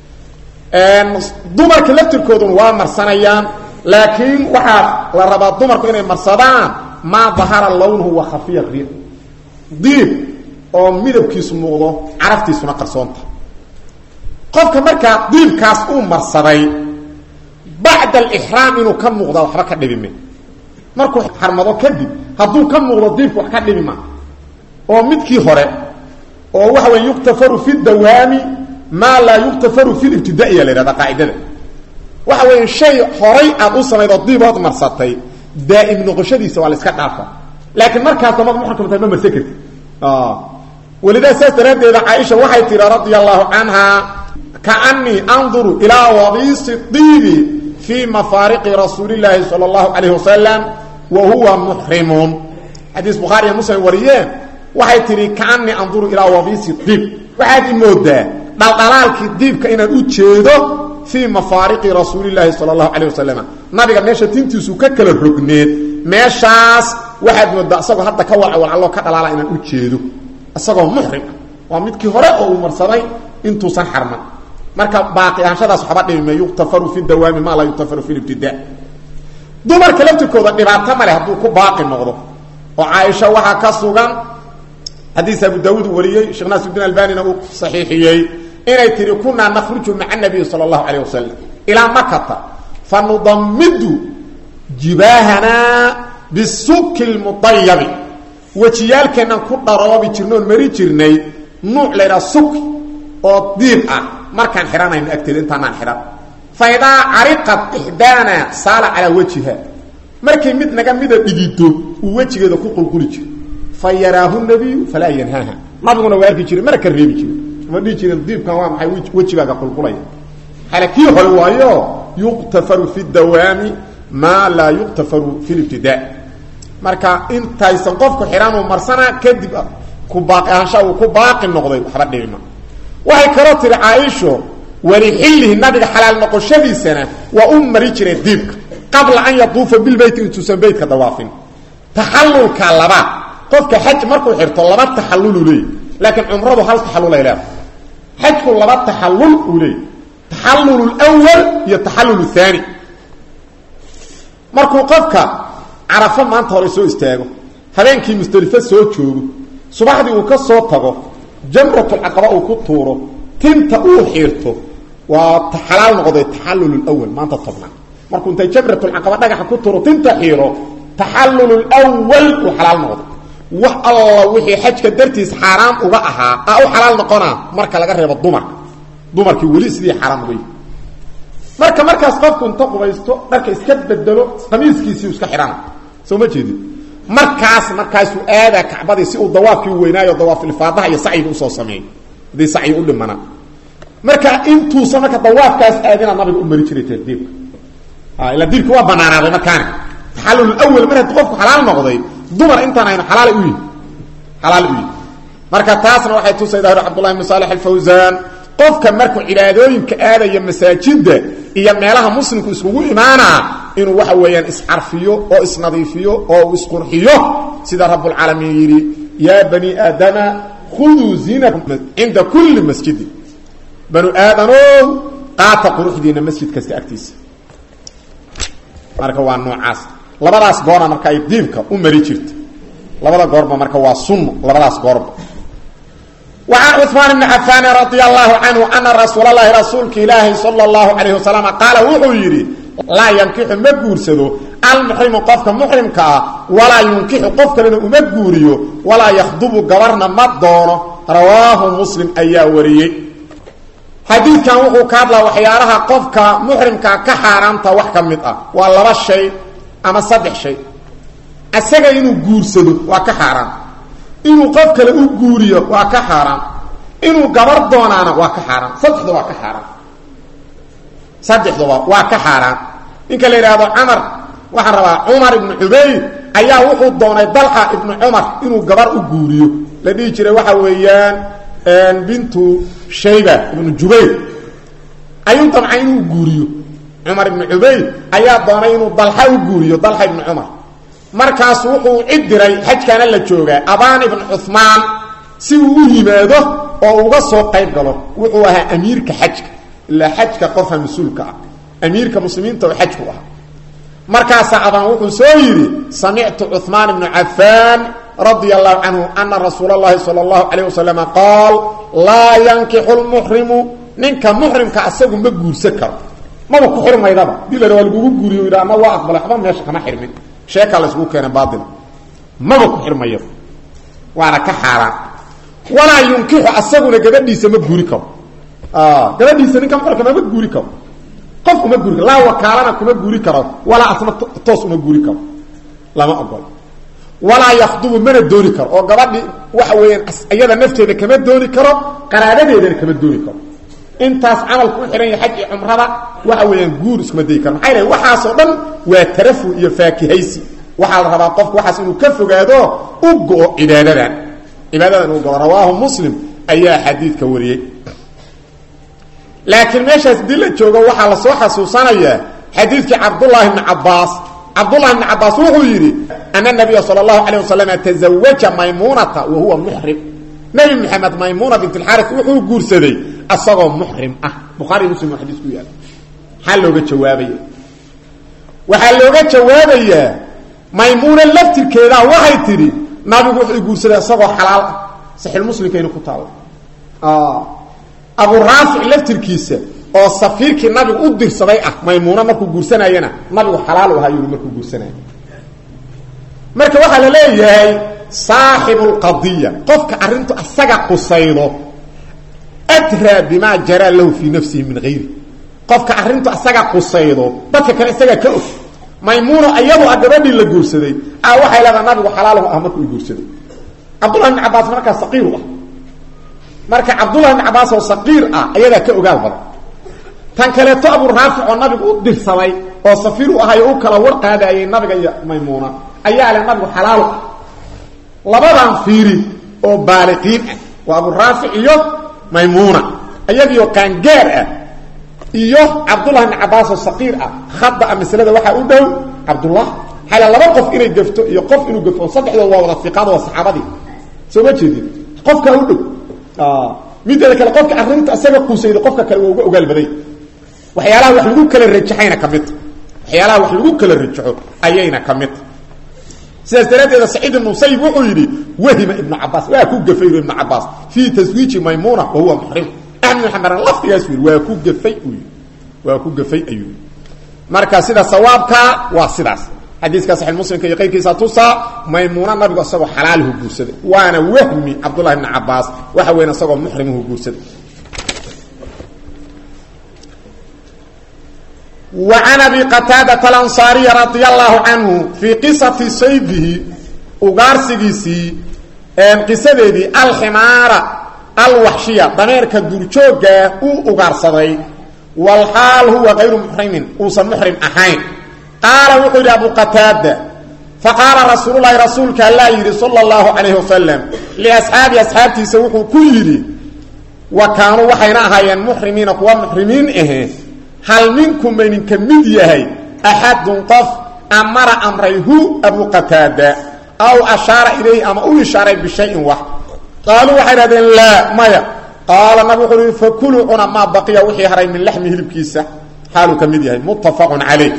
dumarka laftirkooduna waa marsanayaan laakiin waxaa la rabaa dumarku inay marsadaan maa dahara lawnuhu wa khafiya riix diib oo midabkiisu muuqdo caraftiisuna qarsoonta qofka markaa diibkaas uu marsaday bacda alixraam inuu ka muuqda waxba ka dhibime markuu xarmado kadib hadduu ka muuqdo diibku wax ka dhibi ma oo midkii hore oo waxa weya yuktafaru fi dawaami maa laa yuktafaru fi libtidaaiya la yhahda qaacidada waxa weya shay horay aad u samayd oo diibood marsatay daa'im noqoshadiisa waa la iska dhaafa laakiin markaas damad muxkamta ma marsan karti walidaa saas daraaddeeda caaisha waxay tihi radia allahu canha kaanii anduru ilaa wabiisi diibi fii mafaariqi rasuuli llaahi sala allahu calayh wasalam wa huwa muxrimun xadiis bukhaari iyo muslim wariyeen waxay tihi kaanii anduru ilaa wabiisi diib waxaad i moodaa dhaldhalaalkii diibka inaan u jeedo fii mafaariqi rasuuli llaahi sala allahu calayh wasalam nabiga meesha tintiisu ka kala rogneed meeshaas waxaad moodaa isagoo hadda ka walcawalcaloo ka dhalaala inaan u jeedo isagoo muxrim ah waa midkii hore oo uu marsaday intuusan xarman marka baaqi ahaanshadaas waxba dhibime yuktafaru fi dawaami maa laa yuktafaru fi libtida dumarka laftirkooda dhibaato male hadduu ku baaqi noqdo oo caaisha waxaa ka sugan xadiis abu daawuud uu wariyey sheekh naasirudin albanina uu saxiixiyey inay tihi kunaa nakhruju maca nabiyi sala allahu calayh wasalam ilaa makata fa nudamidu jibaahanaa bisuki lmudayabi wejiyaalkeennan ku dharoobi jirna oon mari jirnay nuuc laydhaha suki oo diib ah markaan xidhanayno agteeda intaanaan xidhan fa idaa cariqat ixdaana saala calaa wejiha markay mid naga mida dhigido uu wejigeeda ku qulquli jiro fa yaraahu nabiyu falaa yanhaaha nabiguna waa arki jiray mana ka reebi jiro ma dhihi jirin diibkan waa maxay wejigaaga qulqulaya xale kii hore waayo yuqtafaru fi dawaami maa laa yuqtafaru fi libtidaa marka intaysan qofku xidhanuu marsanaa kadib ku baaqi ahaanshaa uu ku baaqi noqday waxba dhibima waxay kaloo tihi caaisho walixillihi nabiga xalaal noqoshadiisana waa u mari jireen diibka qabla an yaduufa bilbeyti intuusan beytka dawaafin taxallulka labaad qofka xaj markuu xirto laba taxallulu leey laakiin cumradu hal taxallulay leedahay xajku laba taxallul uu leey taxallul lwal iyo taxallul haani markuu qofka carafo maanta hore soo istaago habeenkii musdelifo soo joogo subaxdii uu ka soo tago jamratulcaqaba uu ku tuuro tinta uu xiirto waa xalaal noqday taxallul lwal maanta tobnaa markuu intay jamratulcaqaba dhagaxa ku tuuro tinta xiiro taxallul lwal uu xalaal noqday wax alla wixii xajka dartiis xaaraam uga ahaa aa u xalaal noqonaa marka laga reebo dumarka dumarkii weli sidii xaaraam uga yihi marka markaas qofku inta qubaysto dharka iska bedelo qamiiskiisii iska xidhana soo ma jeedin markaas markaasuu aadaa kacbadii si uu dawaafkii weynaayo dawaafilfaadaha iyo sacyiga usoo sameeyo haddii sacyi u dhimana marka intuusa marka dawaafkaas aadina nabiga u mari jiray tardiibka ila diibka waa banaanaaday markaani taxallul awal mar haddii qofku xalaal noqday dumar intaan aynu xalaal u yihi xalaal u yihi marka taasna waxay tusaydaa hor cabdullahi ibn saalix alfawsaan qofka markuu cibaadooyinka aadaya masaajida iyo meelaha muslimku iskugu imaanaa inuu waxa weeyaan iscarfiyo oo isnadiifiyo oo uu isqurxiyo sida rabbulcaalamiin yidhi yaa bani aadama khuduu ziinakum cinda kulli masjidin banu aadanow qaata quruxdiina masjid kasta agtiisa marka waa noocaas labadaas goorna marka ay diibka u mari jirta labada goorba marka waa sunno labadaas goorba وعن cثمان بن عفاn رضي الله عنه أنa رasuuل الlahi rasuulka ilaahi slى الlaه عليه وسلم qaala wuxuu yidhi laa yankixu ma guursado almuxrimu qofka muxrimka ah walaa yunkixu qof kalena uma guuriyo walaa yakdubu gabarna ma doono rawaahu muslim ayaa wariyey xadiidkan wuxuu ka hadlaa waxyaalaha qofka muxrimkaa ka xaaraanta wax ka mid ah waa laba shay ama saddex shay isaga inuu guursado waa ka xaaraan inuu qof kale u guuriyo waa ka xaaraan inuu gabar doonaana waa ka xaaraan saddexda waa ka xaaraan saddexduba waa ka xaaraan ninka la yidhaahdo camar waxaan rabaa cumar ibnu cubayd ayaa wuxuu doonay dalxa ibnu cumar inuu gabar u guuriyo la dhihi jiray waxa weeyaan bintu shayba ibnu jubayr ayuu damcay inuu guuriyo cumar ibnu cubayd ayaa doonay inuu dalxa u guuriyo dalxa ibnu cumar markaas wuxuu cid diray xajkaana la joogaa abaan ibn cumaan si uu u yimaado oo uga soo qayb galo wuxuu ahaa amiirka xajka ilaa xajka qofka mas-uulka ah amiirka muslimiinta oo xajku ahaa markaasaa abaan wuxuu soo yidhi samictu cuثmaan ibnu cafaan radia allahu canhu ana rasuula اllahi salى اllahu alayh wasalama qaal laa yankixu lmuxrimu ninka muxrimka asagu ma guursan karo maba ku xirmaydaba dii la waa lagugu guuriyo yidha ama waa aqbalay waxba meesha kama xirmin sheekaa la isugu keena baaila maba ku xirmayo waana ka xaaraan walaa yunkixu asaguna gabadhiisa ma guuri karo gabadhiisa ninka muxrimka mama guuri karo qof uma guuri karo laa wakaalana kuma guuri karo walaa asna toos uma guuri karo lama ogolo walaa yakdubu mana dooni karo oo gabadhi waxa weeyaan iyada nafteeda kama dooni karo qaraabadeedana kama dooni karo intaas camalku u xihan yahay xaj iyo cumrada waxa weeyaan guur iskuma dayi karo maxay dhahay waxaasoo dhan waa tarafu iyo faakihaysi waxaa la rabaa qofku waxaas inuu ka fogaado u go-o cibaadadan cibaadadan uu go-o rawaahu muslim ayaa xadiidka wariyey laakiin meeshaas dii la joogo waxaa lasoo xasuusanayaa xadiidkii cabdullaahi bni cabaas cabdullahi bni cabaas wuxuu yidhi ana nabiya sala allahu calayh wasalam tazawaja maymuunata wa huwa muxrim nebi maxamed maymuuna bint alxaaris wuxuu guursaday asagoo muxrim ah bukhaari muslim oo xadiis ku yaala maxaa looga jawaabaya waxaa looga jawaabayaa maymuuna laftirkeedaa waxay tidhi nabigu wuxuu guursaday isagoo xalaal ah saxiilmuslimkayna ku taalla abu raafic laftirkiisa oo safiirkii nabigu u dirsaday ah maymuuna markuu guursanayana nabigu xalaal u ahaa yuri markuu guursanaya marka waxaa la leeyahay saaxibu lqadiya qofka arrintu asaga qusaydo adraa bimaa jaraa lahu fii nafsihi min hayri qofka arrintu asaga qusaydo dadka kale isagaa ka og maymuuno iyadu a gabadhii la guursaday a waxay leedaha nabigu xalaalahu ah markuu guursaday cabdullahi bn cabaas markaa saqiiru ah marka cabdullahi bn cabaas oo saqiir ah ayadaa ka ogaal badan tan kaleeto abu raafic oo nabigu u dirsaday oo safiir u ahay oo u kala war qaadayay nabiga iyo maymuuna ayaa leh nabigu xalaalu ah labadan fiiri oo baaliqiin ah waa abu raafic iyo maymuuna iyagiioo qaangaar ah iyo cabdullah bn cabaas oo saqiir ah khada maslada waxaa u dhow cabdullah xala laba qof inay gafto iyo qof inuu gafto saddexdood waa wada iqaad waa saxaabadii soo ma jeedin qofkaa u dhow mideeda kale qofka arrinta isaga quusayda qofka kale waa uga ogaal baday waxyaalaha wax lagu kala rajaxayna ka midta waxyaalaha wax lagu kala rajaxo ayayna ka midta sidaas daraaddeeda saciid ibnu musayib wuxuu yidhi wahima ibnu cabaas waa ku gafay ibnu cabaas fii taswiiji maymuna wa huwa muxrim axmed bin xambaran laftigaas yidhi waa ku gafay uu yidhi waa ku gafay ayuu yidhi marka sida sawaabkaa waa sidaas xadiiska saxiix muslimka iyo qayrkiisa tusaa maymuuna nabigu isagoo xalaalihu guursaday waana wahmi cabdullahi ibni cabaas waxa weyn isagoo muxrimuhu guursaday wa can abi qataadata alansaariyi radia allahu canhu fii qisati saydihi ugaarsigiisii qisadeedii alximaara alwaxshiya dameerka duurjooggaa uu ugaarsaday walxaal huwa kayru muxrimin uusan muxrim ahayn qaala wuxuu yidhi abu qataada faqaala rasuululahi rasuulka allaa yidhi sala allahu calayhi wasalam liasxaabi asxaabtiisa wuxuu ku yidhi wa kaanuu waxayna ahaayeen muxrimiina kuwa muxrimiin ahe hal minkum mayninka mid yahay axadun qof amara amray hu abu qataada aw ashaara ilayhi ama u ishaaray bishayin wax qaaluu waxay dhahdeen laa maya qaala nabig wuxuu uhi fakuluu cuna maa baqiya wixii haray min laxmi hilibkiisa xaaluu ka mid yahay muttafaqun calayh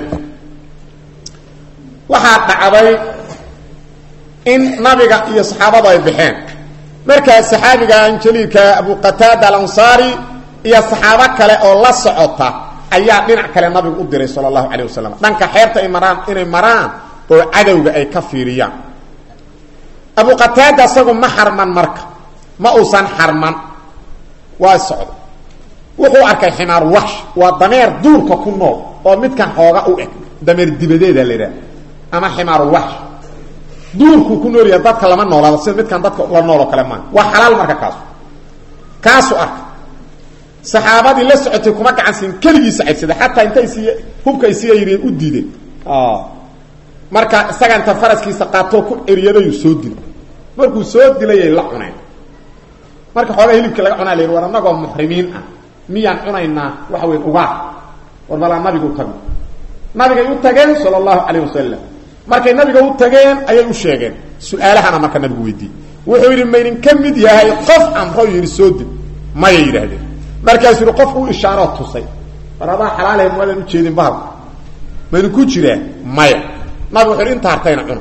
waxaa dhacday in nabiga iyo saxaabadu ay baxeen markaa saxaabigan jaliilka abu qataada alansaari iyo saxaabo kale oo la socota ayaa dhinac kale nabigu u diray sala allahu calayh wasalam dhanka xeebta ay maraan inay maraan oo cadowga ay ka fiiriyaan abu qataada isagu ma xarman marka ma uusan xarman waa socda wuxuu arkay ximaar waxsh waa dameer duurka ku nool oo midkan xooga u eg dameer dibadeeda la idhaha ama ximaaru waxsh duurkuu ku nool yahay dadka lama noolaado sida midkan dadka la nool oo kale maa waa xalaal marka kaasu kaasuu arkay saxaabadii la socotay kuma gacansiin keligiisa caybsaday xataa intay siiy hubka ay siiya yidheen u diideen marka isaga inta faraskiisa qaatoo ku eryadayu soo dilay markuu soo dilayay la cuneen marka xoogaa hilibkii laga cunaa la yidhi war annagoo muxrimiin ah miyaan cunaynaa waxa weyn ugaar war balaa nabiga u tagno nabigay u tageen sala allahu calayh wasalam markay nabiga u tageen ayay u sheegeen su-aalahana marka nabigu weydiiyey wuxuu yidhi maydin ka mid yahay qof amro yidhi soo dil mayay yidhaahdeen markaasuu yidhi qof u ishaaroo tusay war adaa xalaalahe muaadan ujeedin bahalka maynu ku jiraa maya nabigu wuxu yidhi inta hartayna cuna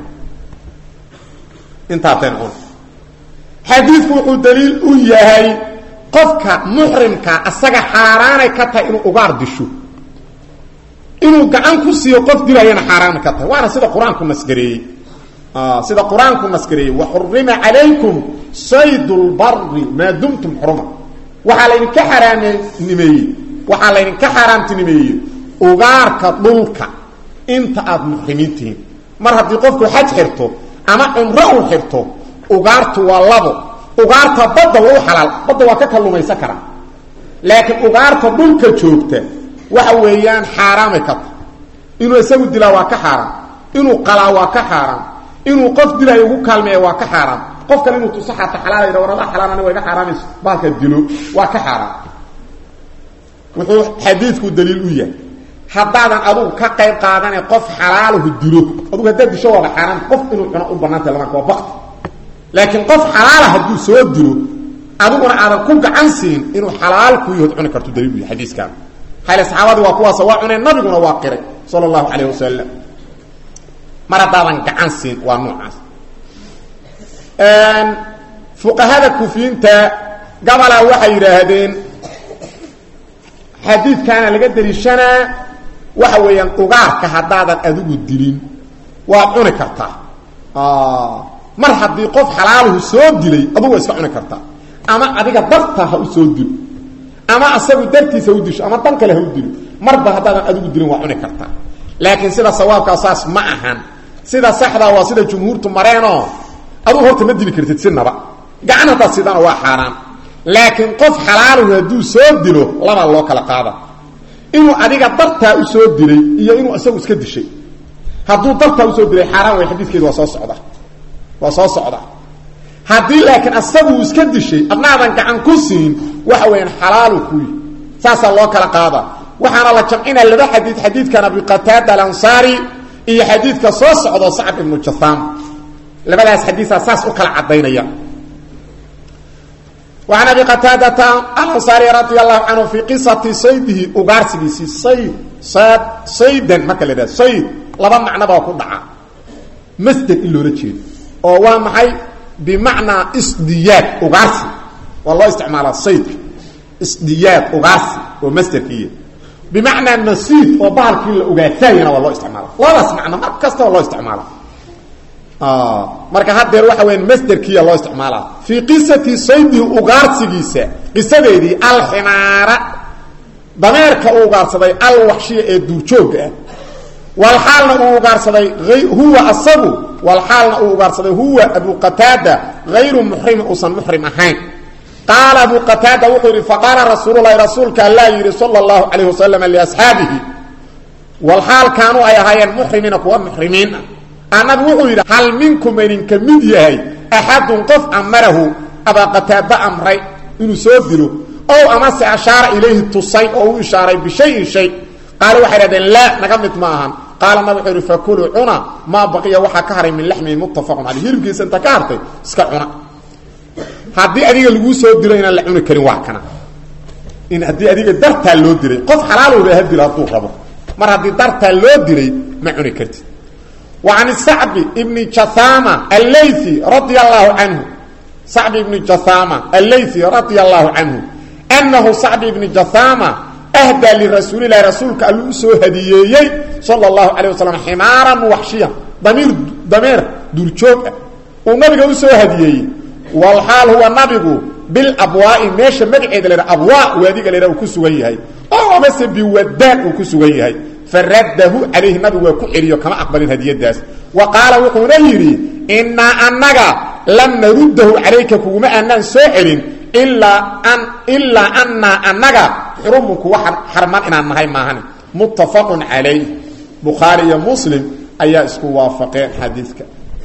inta hartayna cuna xadiidku wuxuu daliil u yahay qofka muxrimka asaga xaaraanay ka tahay inuu ugaar disho inuu gacan ku siiyo qof dilayana xaaraan ka tahay waana sida qur-aanku nasgareeyey sida qur-aanku nasgareeyey waxurima calaykum sayd lbari maa dumtum xuruma waxaa laydinka xaaraamnimeeyey waxaa laydinka xaaraamtinimeeyey ugaarka dhulka inta aada muxrimiin tihiin mar haddii qofku xaj xirto ama cumro uu xirto ugaartu waa labo ugaarta badda waa u xalaal badda waa ka kallumaysan karaa laakiin ugaarta dhulka joogta waxa weeyaan xaaraamay ka tahay inuu isagu dilaa waa ka xaaraam inuu qalaa waa ka xaaraam inuu qof dilaayo ugu kaalmeeya waa ka xaaraam qof kale inuu tuso xaata xalaalayha war adaa xalaal aniga iga xaaraamayso baalka dilo waa ka xaaraam wuxuu xadiidku daliil u yahay haddaadan adugu ka qayb qaadane qof xalaalahu dilo adugu haddaad disho waaba xaaraam qof inuu cuno u banaantay lamanka waa bakti laakiin qof xalaala hadduu soo dilo adiguna aadan ku gacan siin inuu xalaal ku yahood cuni karto daliil u yahay xadiiskaan xale saxaabadii waa kuwaas waa cuneen nabiguna waa qiray sala allahu calayh wasalam mar haddaadan gacan siin waa noocaas fuqahada kufiyiinta gabalaa waxay yidhaahdeen xadiidkaana laga daliishanaa waxa weeyaan ugaarka haddaadan adigu dilin waad cuni kartaa mar haddii qof xalaaluhu soo dilay adugu waa iska cuni kartaa ama adiga darta ha u soo dilo ama asagu dartiisa u disho ama dan kale ha u dilo marba haddaadan adigu dilin waa cuni kartaa laakiin sida sawaabkaa saas ma ahan sida saxdaa waa sida jumhuurtu mareenoo adugu horta ma dili kartid sinaba gacan haddaad sidana waa xaaraan laakiin qof xalaaluhu hadduu soo dilo labaa loo kala qaada inuu adiga dartaa u soo dilay iyo inuu isagu iska dishay hadduu dartaa usoo dilay xaaraan way xadiidkeedu waa soo socda waa soo socda haddii laakiin asagu uu iska dishay adnaadan gacan ku siin waxa weeyaan xalaalu kuyi saasaa loo kala qaada waxaana la jamcinaa laba xadiid xadiidkan abi qataada alansaari iyo xadiidka soo socdo sacab ibnu jahaam labadaas xadiisaa saas u kala cadaynaya وعن أبي قتاadة الأنصاaري رضي الله عنه في قصة saydihi ugaarsigiisii sayd sad saydan marka la dhah sayd laba macnobaa ku dhaca masder in loola jeedo oo waa maxay bimacnaa isdiyaad ugaarsi waa loo isticmaalaa saydka isdiyaad ugaarsi oo masderkiiy bimacnaa nasiid oo bahalkii la ogaataayana waa loo isticmaala labadaas macno mar kastaba loo isticmaala marka hadeer waxa weya masderkiiya loo isticmaala fii qisati saydihi ugaarsigiisa qisadeedii alximaara dameerka uu ugaarsaday alwaxshiya ee duurjoogga ah walxaalna uu ugaarsaday huwa asagu walxaalna uu ugaarsaday huwa abu qataada hayru muxrimin uusan muxrim ahayn qaala abu qataada wuxuu yidhi faqaala rasuululahi rasuulka allaa yidhi sala allahu calayh wasalam liasxaabihi walxaal kaanuu ay ahaayeen muxrimiina kuwa muxrimiin ah annabi wuxuu yidhi hal minkum idinka mid yahay axadun qof amarahu abaa qataada amray inuu soo dilo ow amase ashaara ilayhi tusay oo u ishaaray bishayin shay qaala waxay dhahdeen laa naga mid ma ahan qaala nabig wuxuu yidhi fakuluu cuna maa baqiya waxaa ka haray min laxmihi muttafaqun caleyh hilibkiisa inta ka hartay iska cuna haddii adiga laguu soo dilo inaan la cuni karin waa kana in haddii adiga dartaa loo dilay qof xalaalowba ha dilo hadduu rabo mar haddii dartaa loo dilay ma cuni kartid wa can sacbi ibni jathama allaythi radia allahu canhu sacbi ibni jathama allaythi radia allahu canhu annahu sacbi ibni jathama ahdaa lirasuulilahi rasuulka alluu usoo hadiyeeyey sala allahu calayh wasalam ximaaran waxshiyan damiir dameer duurjoog ah uu nabiga usoo hadiyeeyey walxaal huwa nabigu bilabwaai meesha magaceeda laha abwaa waadiga laha uu ku sugan yahay oo amase biwadaan uu ku sugan yahay faraddahu calayhi nabigu waa ku celiyo kama aqbalin hadiyadaas wa qaala wuxuuna yidhi innaa annaga lam naruddahu calayka kuguma aanaan soo celin ilaa an ilaa annaa annaga xurumun kuwa xarman inaan nahay maahan muttafaqun calayh bukhaari iyo muslim ayaa isku waafaqeen xadiidka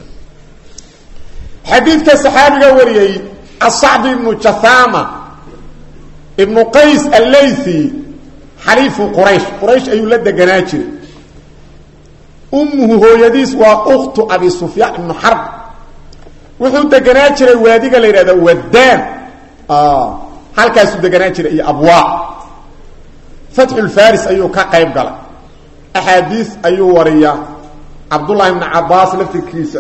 xadiidka saxaabiga wariyey asacbi ibnu jathama ibnu qays allaythi xaliifu quraysh quraysh ayuu la deganaa jiray ummuhu hooyadiis waa ukhtu abi sufyaan ibnu xarb wuxuu deganaa jiray waadiga la yidhahda wadaan halkaasuu deganaa jiray iyo abwaa fatxulfaris ayuu ka qayb galay axaadiis ayuu wariyaa cabdullahi ibnu cabaas laftirkiisa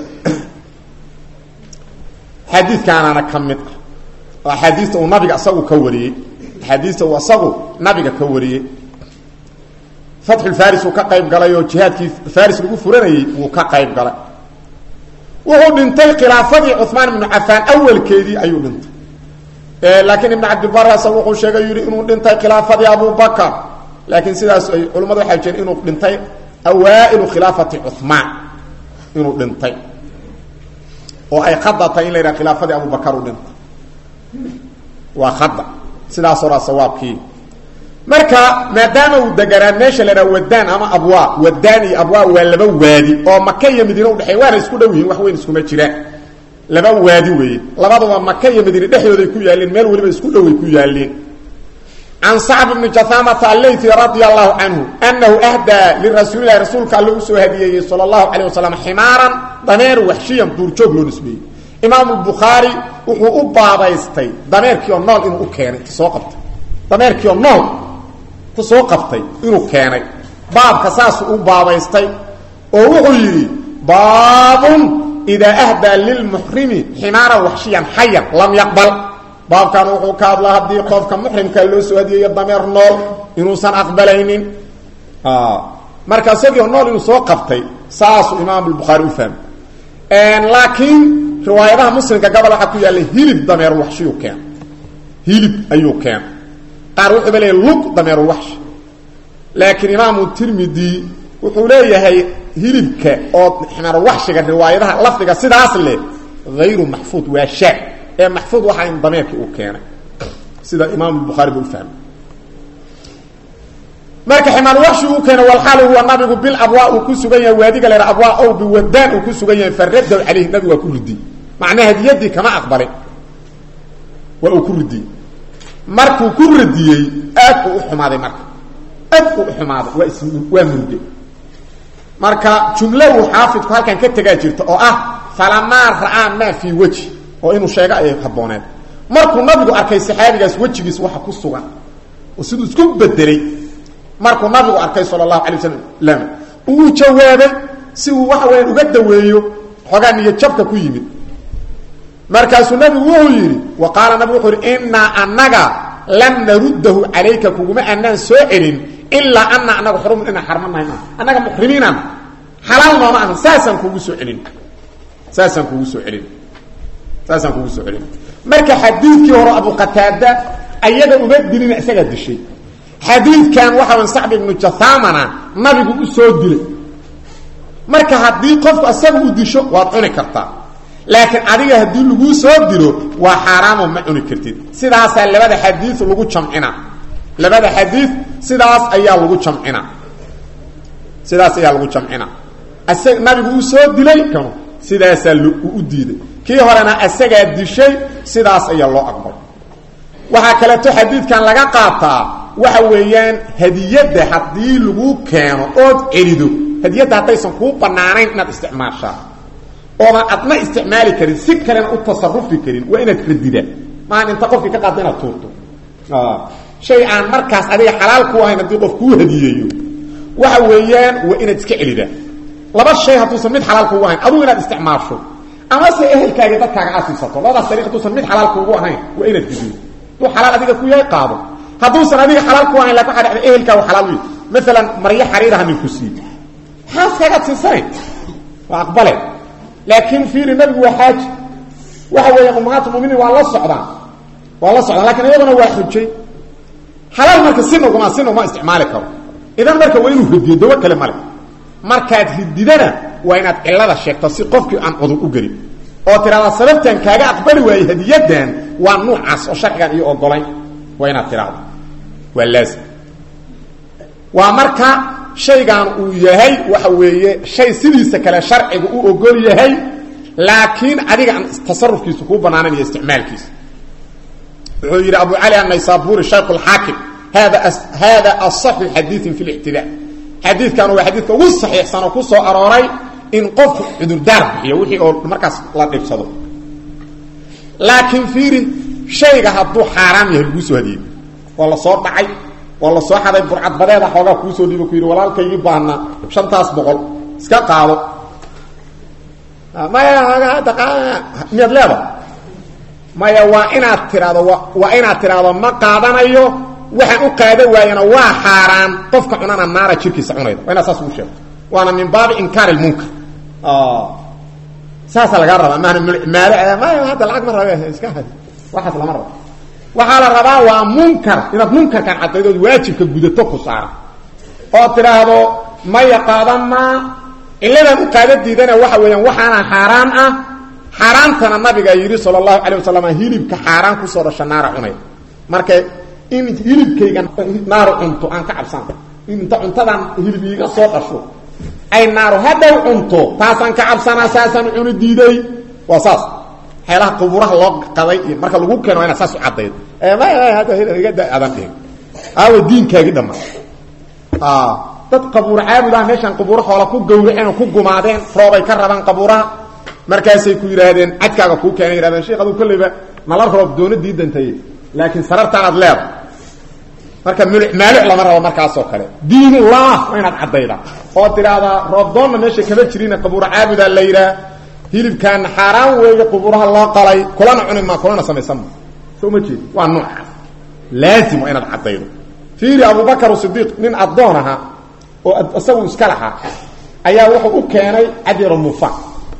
xadiidkaanaana ka mid ah oo axaadiista uu nabiga isagu ka wariyey axaadiista uu isagu nabiga ka wariyey fatxulfaris uu ka qayb galay oo jihaadkii faris lagu furanayey wuu ka qayb galay wuxuu dhintay khilaafadii cumaan ibnu cafaan awalkeedii ayuu dhintay laakiin ibn cabdibar isaga wuxuu sheegay yidhi inuu dhintay khilaafadii abubakar laakiin sidaas ay culimmadu waxay jireen inuu dhintay awaa'ilu khilaafati cumaan inuu dhintay oo ay khada tahay in la yidhaha khilaafadii abubakar uu dhintay waa khada sidaas horaa sawaabkii marka maadaama uu deganaa meesha la dhaha wadaan ama abwaa wadaan iyo abwaa waa laba waadi oo maka iyo madiine udhexeey waana isku dhow yihiin wax weyn iskuma jiraan laba waadi weeye labaduba maka iyo madiine dhexdooday ku yaalleen meel waliba isku dhoway ku yaalleen can sacb bni jahamata allayti radia allahu canhu anahu ahdaa lirasuulilahi rasuulka alle usoo hadiyeeyey sala allahu calayh wasalam ximaaran dameer waxshiyan duurjoog loo nisbeeyey imaamu bukhaari wuxuu u baabaystay dameerkii oo nool inuu u keenay ta soo qabtay dameerkii oo nool ta soo qabtay inuu keenay baabka saasuu u baabaystay oo wuxuu yidhi baabun idaa ahdaa lilmuxrimi ximaaran waxshiyan xayan lam yaqbal baabkan wuxuu ka hadlaa haddii qofka muxrimka loo soo hadiyeeyo dameer nool inuusan aqbalaynin marka isagio nool inuu soo qabtay saasuu imaam bukhaari u fahmay laakiin riwaayadaha muslimka gobol waxaa ku yaallay hilib dameer waxshiyuu keen hilib ayuu keen qaar wuxuuba leeyahy lug dameer waxshi laakiin imaamu tirmidi wuxuu leeyahay hilibka oo ximaarwaxshiga riwaayadaha lafdiga sidaas leh hayru maxfuud waa shaad ee maxfuud waxaa in dameerkii uu keenay sida imaam bukhaari ba u fahmay marka ximaar waxshi uu keenay walxaal huwa nabigu bil abwaa uu ku sugan yahay waadiga la abwaa ow biwadaan uu ku sugan yahay faraddaw calayhi nabigu waa ku ridiyey macnaa hadiyadii kama aqbalin waa uu ku ridiyey markuu ku radiyey aad uu u xumaaday marka aad uu u xumaaday waa is waa murge marka jumlo uu xaafidku halkan ka tegaa jirta oo ah falamaa ra'aa maa fii weji oo inuu sheego ay habbooneed markuu nabigu arkay saxaabigaas wejigiis waxa ku sugan oo siduu isku bedelay markuu nabigu arkay sala allahu alay wasalam uu jawaabay si uu waxa weyaan uga daweeyo xoogaa niyo jabka ku yimid markaasuu nabigu wuxuu yidhi wa qaala nabigu wuxuu yidhi innaa annaga lam naruddahu calayka kuguma anaan soo celin ilaa ana anaga xurumun inaan xarmanahay maaha annaga muxrimiinaan xalaal nooma ahan saasaan kugu soo celin saasaan kugu soo celin saasaan kugu soo celin marka xadiidkii hore abu qataada ayaga uma dilina isagaa dishay xadiidkan waxa way sacbi ibnu jathamana nabigu u soo dilay marka haddii qofku asaga u disho waad cuni kartaa laakiin adiga haddii laguu soo dilo waa xaaraamoo ma cuni kartid sidaasaa labada xadiid lagu jamcina labada xadiid sidaas ayaa lagu jamcina sidaas ayaa lagu jamcina asag nabigu uu soo dilay kanu sidaasaa u diiday kii horena asagaa dishay sidaas ayaa loo aqbalay waxaa kaleeto xadiidkan laga qaataa waxa weeyaan hadiyadda haddii lagu keeno ood celido hadiyadda haddaysan kuu banaanayn inaad isticmaashaa oodan adna isticmaali karin si kalena u tasarufi karin waa inaad radidaan maahan inta qofkii ka qaadda inaad tuurto shay aan markaas adiga xalaal ku ahayn haddii qof kuu hadiyeeyo waxa weeyaan waa inaad iska celidaan laba shay hadduusan mid xalaal kuugu ahayn adugu inaad isticmaasho amase ehelkaaga dadkaaga aad siisato labadaas dariiq hadduusan mid xalaal kuugu ahayn waa inaad ridiyo hadduu xalaal adiga ku yahay qaado hadduusan adiga xalaal ku ahayn lakin waxa dhacda ehelkaagu xalaal u maalan maryo xariiraha ninku siiy xaaskaagaad siisanayn waa aqbale laakiin fiiri nabigu waa xaaji waxa weeya ummahaat muminiin waa la socdaan waa la socdaan lakin iyaduna waa xujay xalaal marka si naguma si naguma isticmaali karo idan marka waa inuu ridiyo dawo kale male markaad rididana waa inaad cilada sheegto si qofkii aan cudur u gelin oo tiraahdaa sababtan kaaga aqbali waayey hadiyadan waa nuucaas oo sharcigan iyo ogolayn waa inaad tiraahdo waa laazim waa marka shaygan uu yahay waxa weeye shay sidiisa kale sharciga u ogol yahay laakiin adiga aan tasarufkiisu kuu banaanan iyo isticmaalkiisa wuxuu yidhi abu cali annaysaburi shaykh اlxaakim hada hada aصaxu xadiiin fi اlictidaa xadiidkan waa xadiidka ugu saxiixsan oo ku soo arooray in qofku cudurdaar bixiyo wixii oo markaas la dhibsado laakiin fiiri shayga hadduu xaaraam yahay laguu soo hadiyey waa la soo dhacay waa la soo xaday burcadbadeeda xoogaa kuusoo dhiibo ku yidhi walaalkaygii baahna shantaas boqol iska qaado maya miyaad leeda maya waa inaad tiraahdo waa inaad tiraahdo ma qaadanayo waxaan u qaada waayana waa xaaraan qofka cunana naara jirkiisa cunayda waa inaad saas ugu sheegto waana min baabi inkaar lmunkar saasaa lagaa rabaa maana maalo maya hadda lacag ma rabe iska had waxaas lama rabo waxaa la rabaa waa munkar inaad munkarkan cadaydood waajibka gudato ku saara oo tidhaahdo maya qaadan maa ciladan u qaada diidana waxa weeyaan waxaana xaaraan ah xaaraantana nabiga yidhi sala allahu calay wasalam hilibka xaaraan kusoo dhasha naara cunay marka in hilibkayga naaru cunto aan ka cabsan in inta cuntadan hilib iiga soo dhasho ay naaru hadhow cunto taasaan ka cabsanaa saasaan cuni diiday waa saas waxyaalaha quburaha loo qaday iyo marka lagu keeno waa inaad saas u caddayd adan dhihin aawa diinkaagii dhamma dad qabuur caabud ah meeshaan qabuuro hoola ku gawraceen oo ku gumaadeen roobay ka rabaan qabuuraha markaasay ku yidhaahdeen cadkaaga kuu keenay yidhahdeen sheekh aduu kolleyba nala roob doona diidantaye laakiin sarartaanaad leeda marka muluc maaluc lama rabo markaasoo kale diinullah waa inaad caddayda oo tidhaahdaa roobdoonna meesha kama jirina qabuuro caabudaa la yidhaah hilibkaana xaaraan weeye qubuuraha loo qalay kulana cuni maa kulana samaysan ma soo ma jeedi waa noocaas laazim waa inaad caddaydo fiiri abubakar sidiiq nin addoon ahaa oo isagu iska lahaa ayaa wuxuu u keenay cadyaro mufaan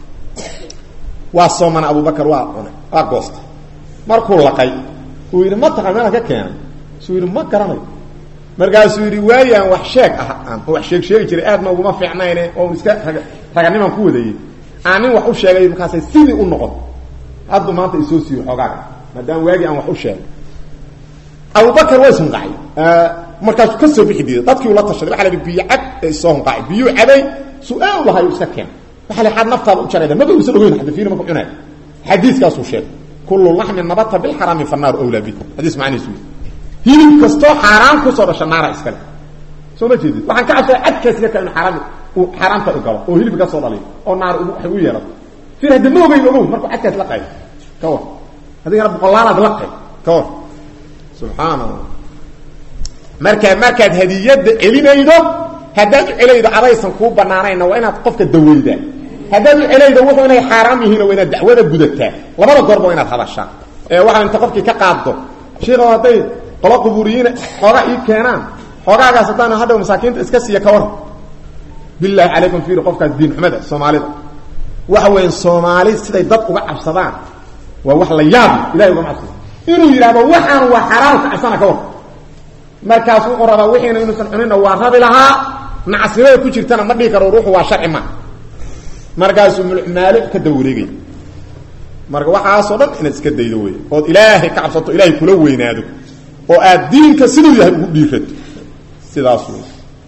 waa soomana abubakar waa cunay waa goostay markuu laqay uu yidhi ma taqan meelaan ka keenay suu yidhi ma garanayo markaasuu yidhi waayaan wax sheeg ah aan wax sheeg sheegi jiray aad ma uguma fiicnayne oo iska raganimaan ku wadayey aan nin wax u sheegay markaasay sidii u noqon hadduu maanta isoo siiyo xoogaaga maadaama waagii aan wax u sheegay abubakar waa ishunqacay markaasuu ka soo bixi diiday dadkii ula tashaday waxa la yidhi biyo cab ee isoo hunqacay biyuu cabay su-aal lahayu iska keen waxa la xad naftaada u jarayda maba uusan ogeyn hadda fiina marku cunaay xadiiskaasuu sheegay kullu laxmin nabata bilxaraami fannaaru awlaa bi xadiis macnihiisu hilib kastoo xaaraan kusoo dhasha naara iskale soo ma jeedid waxaan ka cabsaya cadkaas yarka inu xaaraam uu xaaraamta u galo oo hilib ka soo dhaliyo oo naar waxay u yeelato fir hadda ma ogeyn ogow markuu cadkaas la qayo ka war adigana boqolaalaad la qay ka war subxaana allah markaa markaad hadiyadda celinaydo haddaad u celaydo adaysan kuu banaanayna waa inaad qofka daweydaa haddaad u celaydo wuxuu inay xaaraam yihiin waa inaad dacwada gudataa labada goorba waa inaad hadashaa ee waxaa inta qofkii ka qaaddo sheikho hadday qolo qubuuriyiina xoogaa ii keenaan xoogaagaas haddaan hadhow masaakiinta iska siiya ka waran bilaahi calaykum fiiri qofkaas diin xumada soomaalida waxa weya soomaali siday dad uga cabsadaan waa wax la yaab ilahay uga cabsada inuu yidhahdo waxaan waa xaaraan ka cabsana ka war markaas wuxuu rabaa wixiina inuusan cunina waa rabi lahaa nacasnimada ku jirtana ma dhihi karo ruuxu waa sharci ma markaasuu mulmaalo ka daba wareegay marka waxaasoo dhan inaad iska daydo wey ood ilaahay ka cabsato ilaahay kula weynaado oo aad diinka siduu yahay ugu dhiirato sidaas wey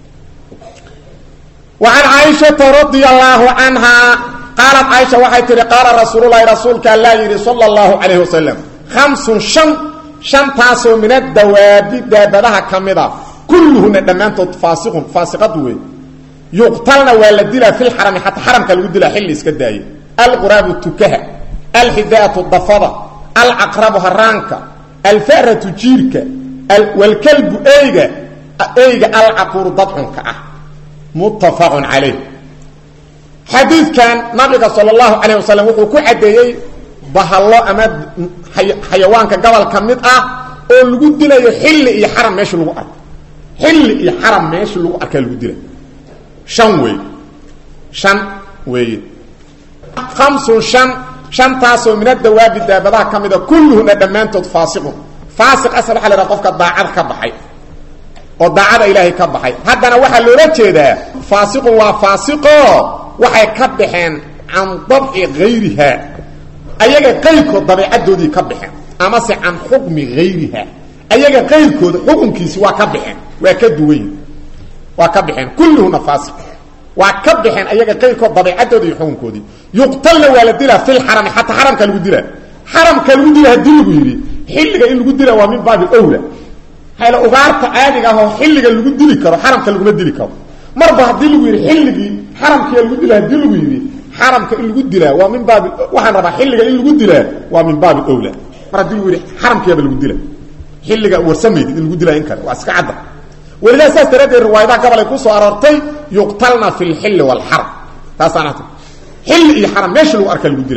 وعن عائشة رضي الله عنها قالت عائشة waxay tihi قال رsuuل اللhi رasuulka aلا yihi صلى الله عليه وسلم خمس شن شhantaasoo min الdawaabi daabadaha ka mida kulluhuna dhammaantood faasiqun faasiqad wey yuqtalna waa la dilaa fi lxarami xataa xaramka lagu dilaa xilli iska daaye alquraabu tukaha alxidaatu dafada alcaqrabu haraanka alfaratu jiirka wlkalbu eyga eyga alcaquuru dadcunka ah muttafaqun calayh xadiidkan nabiga sala allahu calayh wasalam wuxuu ku caddeeyey bahallo ama xayawaanka gobol ka mid ah oo lagu dilayo xilli iyo xaram meesha lagu arko xilli iyo xaram meesha lagu arkaa lagu dilay shan wey shan weeye khamsun shan shantaasoo min adawaabi daabadaha ka mida kulluhuna dhammaantood faasiqun faasiq asal waxa la haha qofka daacada ka baxay oo daacada ilaahay ka baxay haddana waxaa loola jeedaa faasiqun waa faasiqo waxay ka baxeen can dabci hayriha ayaga qayrkood dabeecadoodii ka baxeen amase can xukmi hayriha ayaga qayrkooda xukunkiisi waa ka baxeen waa ka duwanyi waa ka baxeen kulluhuna faasiq waa ka baxeen ayaga qayrkood dabeecadoodi iyo xukunkoodii yuqtalna waa la dilaa fi lxarami xataa xaramka lagu dilaa xaramka lagu dila hadii lagu yidhi xilliga in lagu dila waa min baabi owla hayla ugaarta caadiga ah oo xilliga lagu dili karo xaramka laguma dili karo marba haddii lagu yidhi xilligii xaramkia lagu dila hadii lagu yidhi xaramka in lagu dilaa waa min baabi waxaan rabaa xilliga in lagu dilaa waa min baabi owla mar haddii lagu yidhi xaramkiaba lagu dila xilliga warsamaydid in lagu dilaa in kale waa iska cadda welidaa saas daraaddeed riwaayadaha gobol ay ku soo aroortay yuqtalna fi lxilli waalxaram taasaan ata xilli iyo xaram meesha lagu arkaa lagu dila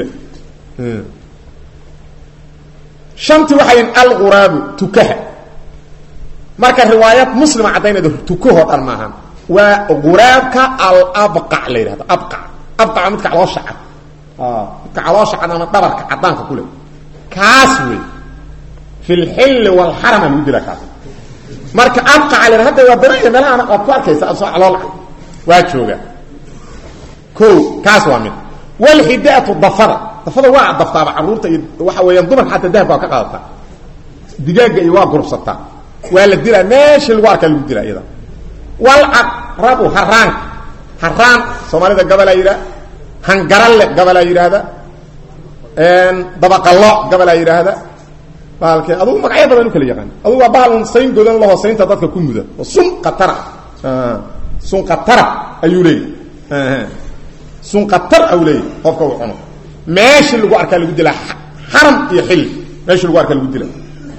shantii waxay alquraabu tukaha marka riwaayad muslima caddaynayda tukahoo dhan maahan waa quraabka alabqac la yidhahdo abqac abqac waa midka caloosha cad midka caloosha cad ama dhabarka caddaanka ku leh kaas wey fi lxilli waalxarama lagu dila kaas marka abqaca la hadda waa banaya meelahaan waad ku arkaysa asoo calool cad waa jooga ko kaas waa mid walxidaatu dafada dafada waa daftaaba caruurta iyo waxa weeyaan dumarka xataa dahabka waa ka qaadataa digaaga iyo waa gurubsataa waa la dilaa meesha lagu arkaa lagu dilaa iyada walcaqrabu haraanka haraan soomaalida gabalaa yidhaha hangaralle gabalaa yidhaahda dabaqallo gabalaa yidhaahda bahalke adugu magacyo badan u kala yaqaan adugu waa bahal un sayn godan laho saynta dadka ku muda oo sun katara sun katara ayuu leeyahy sun katar au leeyahy qofka uu cuno meeshii lagu arkaa lagu dilaa xaram iyo xilli meeshii lagu arkaa lagu dilaa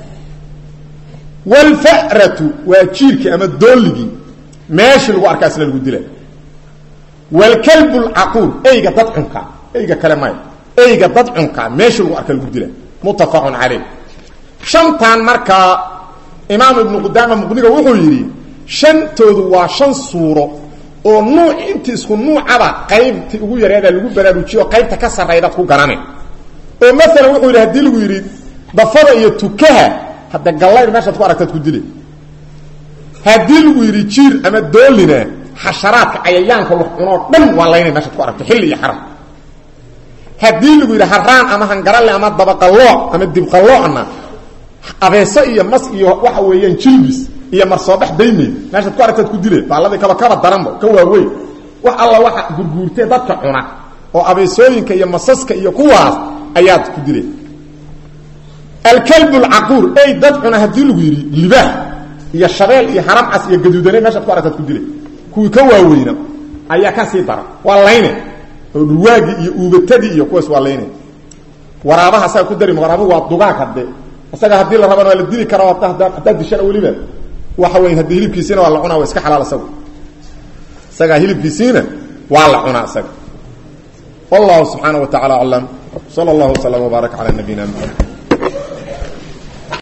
wlfaratu waa jiirkii ama dooligii meeshii lagu arkaa isna lagu dila wlkalb lcaquul eyga dadcunka eyga kale maya eyga dadcunka meeshii lagu arkaa lagu dila muttafaqun caleyh shantan markaa imaam ibnu qudaama muqniga wuxuu yidhi shantoodu waa shan suuro oo nuuc intii isku nuucaba qaybtii ugu yareeda lagu baraarujiyo qaybta ka sarraydaad ku garane oo maalan wuxuu yidhi hadii lagu yidhi dafada iyo tukaha hadda gallayr meeshaad ku aragtaad ku dile haddii lagu yidhi jiir ama doolina xasharaadka cayayaanka wax cunoo dhan waa laynay meeshaad ku aragto xilli iyo xaram haddii lagu yidhi haraan ama hangaralle ama dabaqallooc ama dibqalloocna abeeso iyo mas iyo waxa weeyaan jilbis iyo marsoobax daymeed meeshaad ku aragtaad ku dile baalladii kaba kaba daranba ka waaweyn wax alla waxa gurguurtee dadka cuna oo abeesooyinka iyo masaska iyo kuwaas ayaad ku dile alkalb lcaquur ey dad cuna haddii lagu yidhi libaax iyo shabeel iyo haramcas iyo gaduudane meeshaad ku aragtaad ku dile kuwii ka waaweyna ayaa ka sii daran waa layne oo dhurwaagii iyo uubatadii iyo kuwaas waa layne waraabaha asaga ku dari waraabuhu waa dugaag hadde isaga haddii la rabana waa la dili karaa haddaad dishana weliba waxa weya haddii hilibkiisiina waa la cunaa waa iska xalaal isaga isagaa hilibkiisiina waa la cunaa isaga wallahu subxaana wa tacala aclam sala allahu waslama wbaarak cala nabiyina mxamed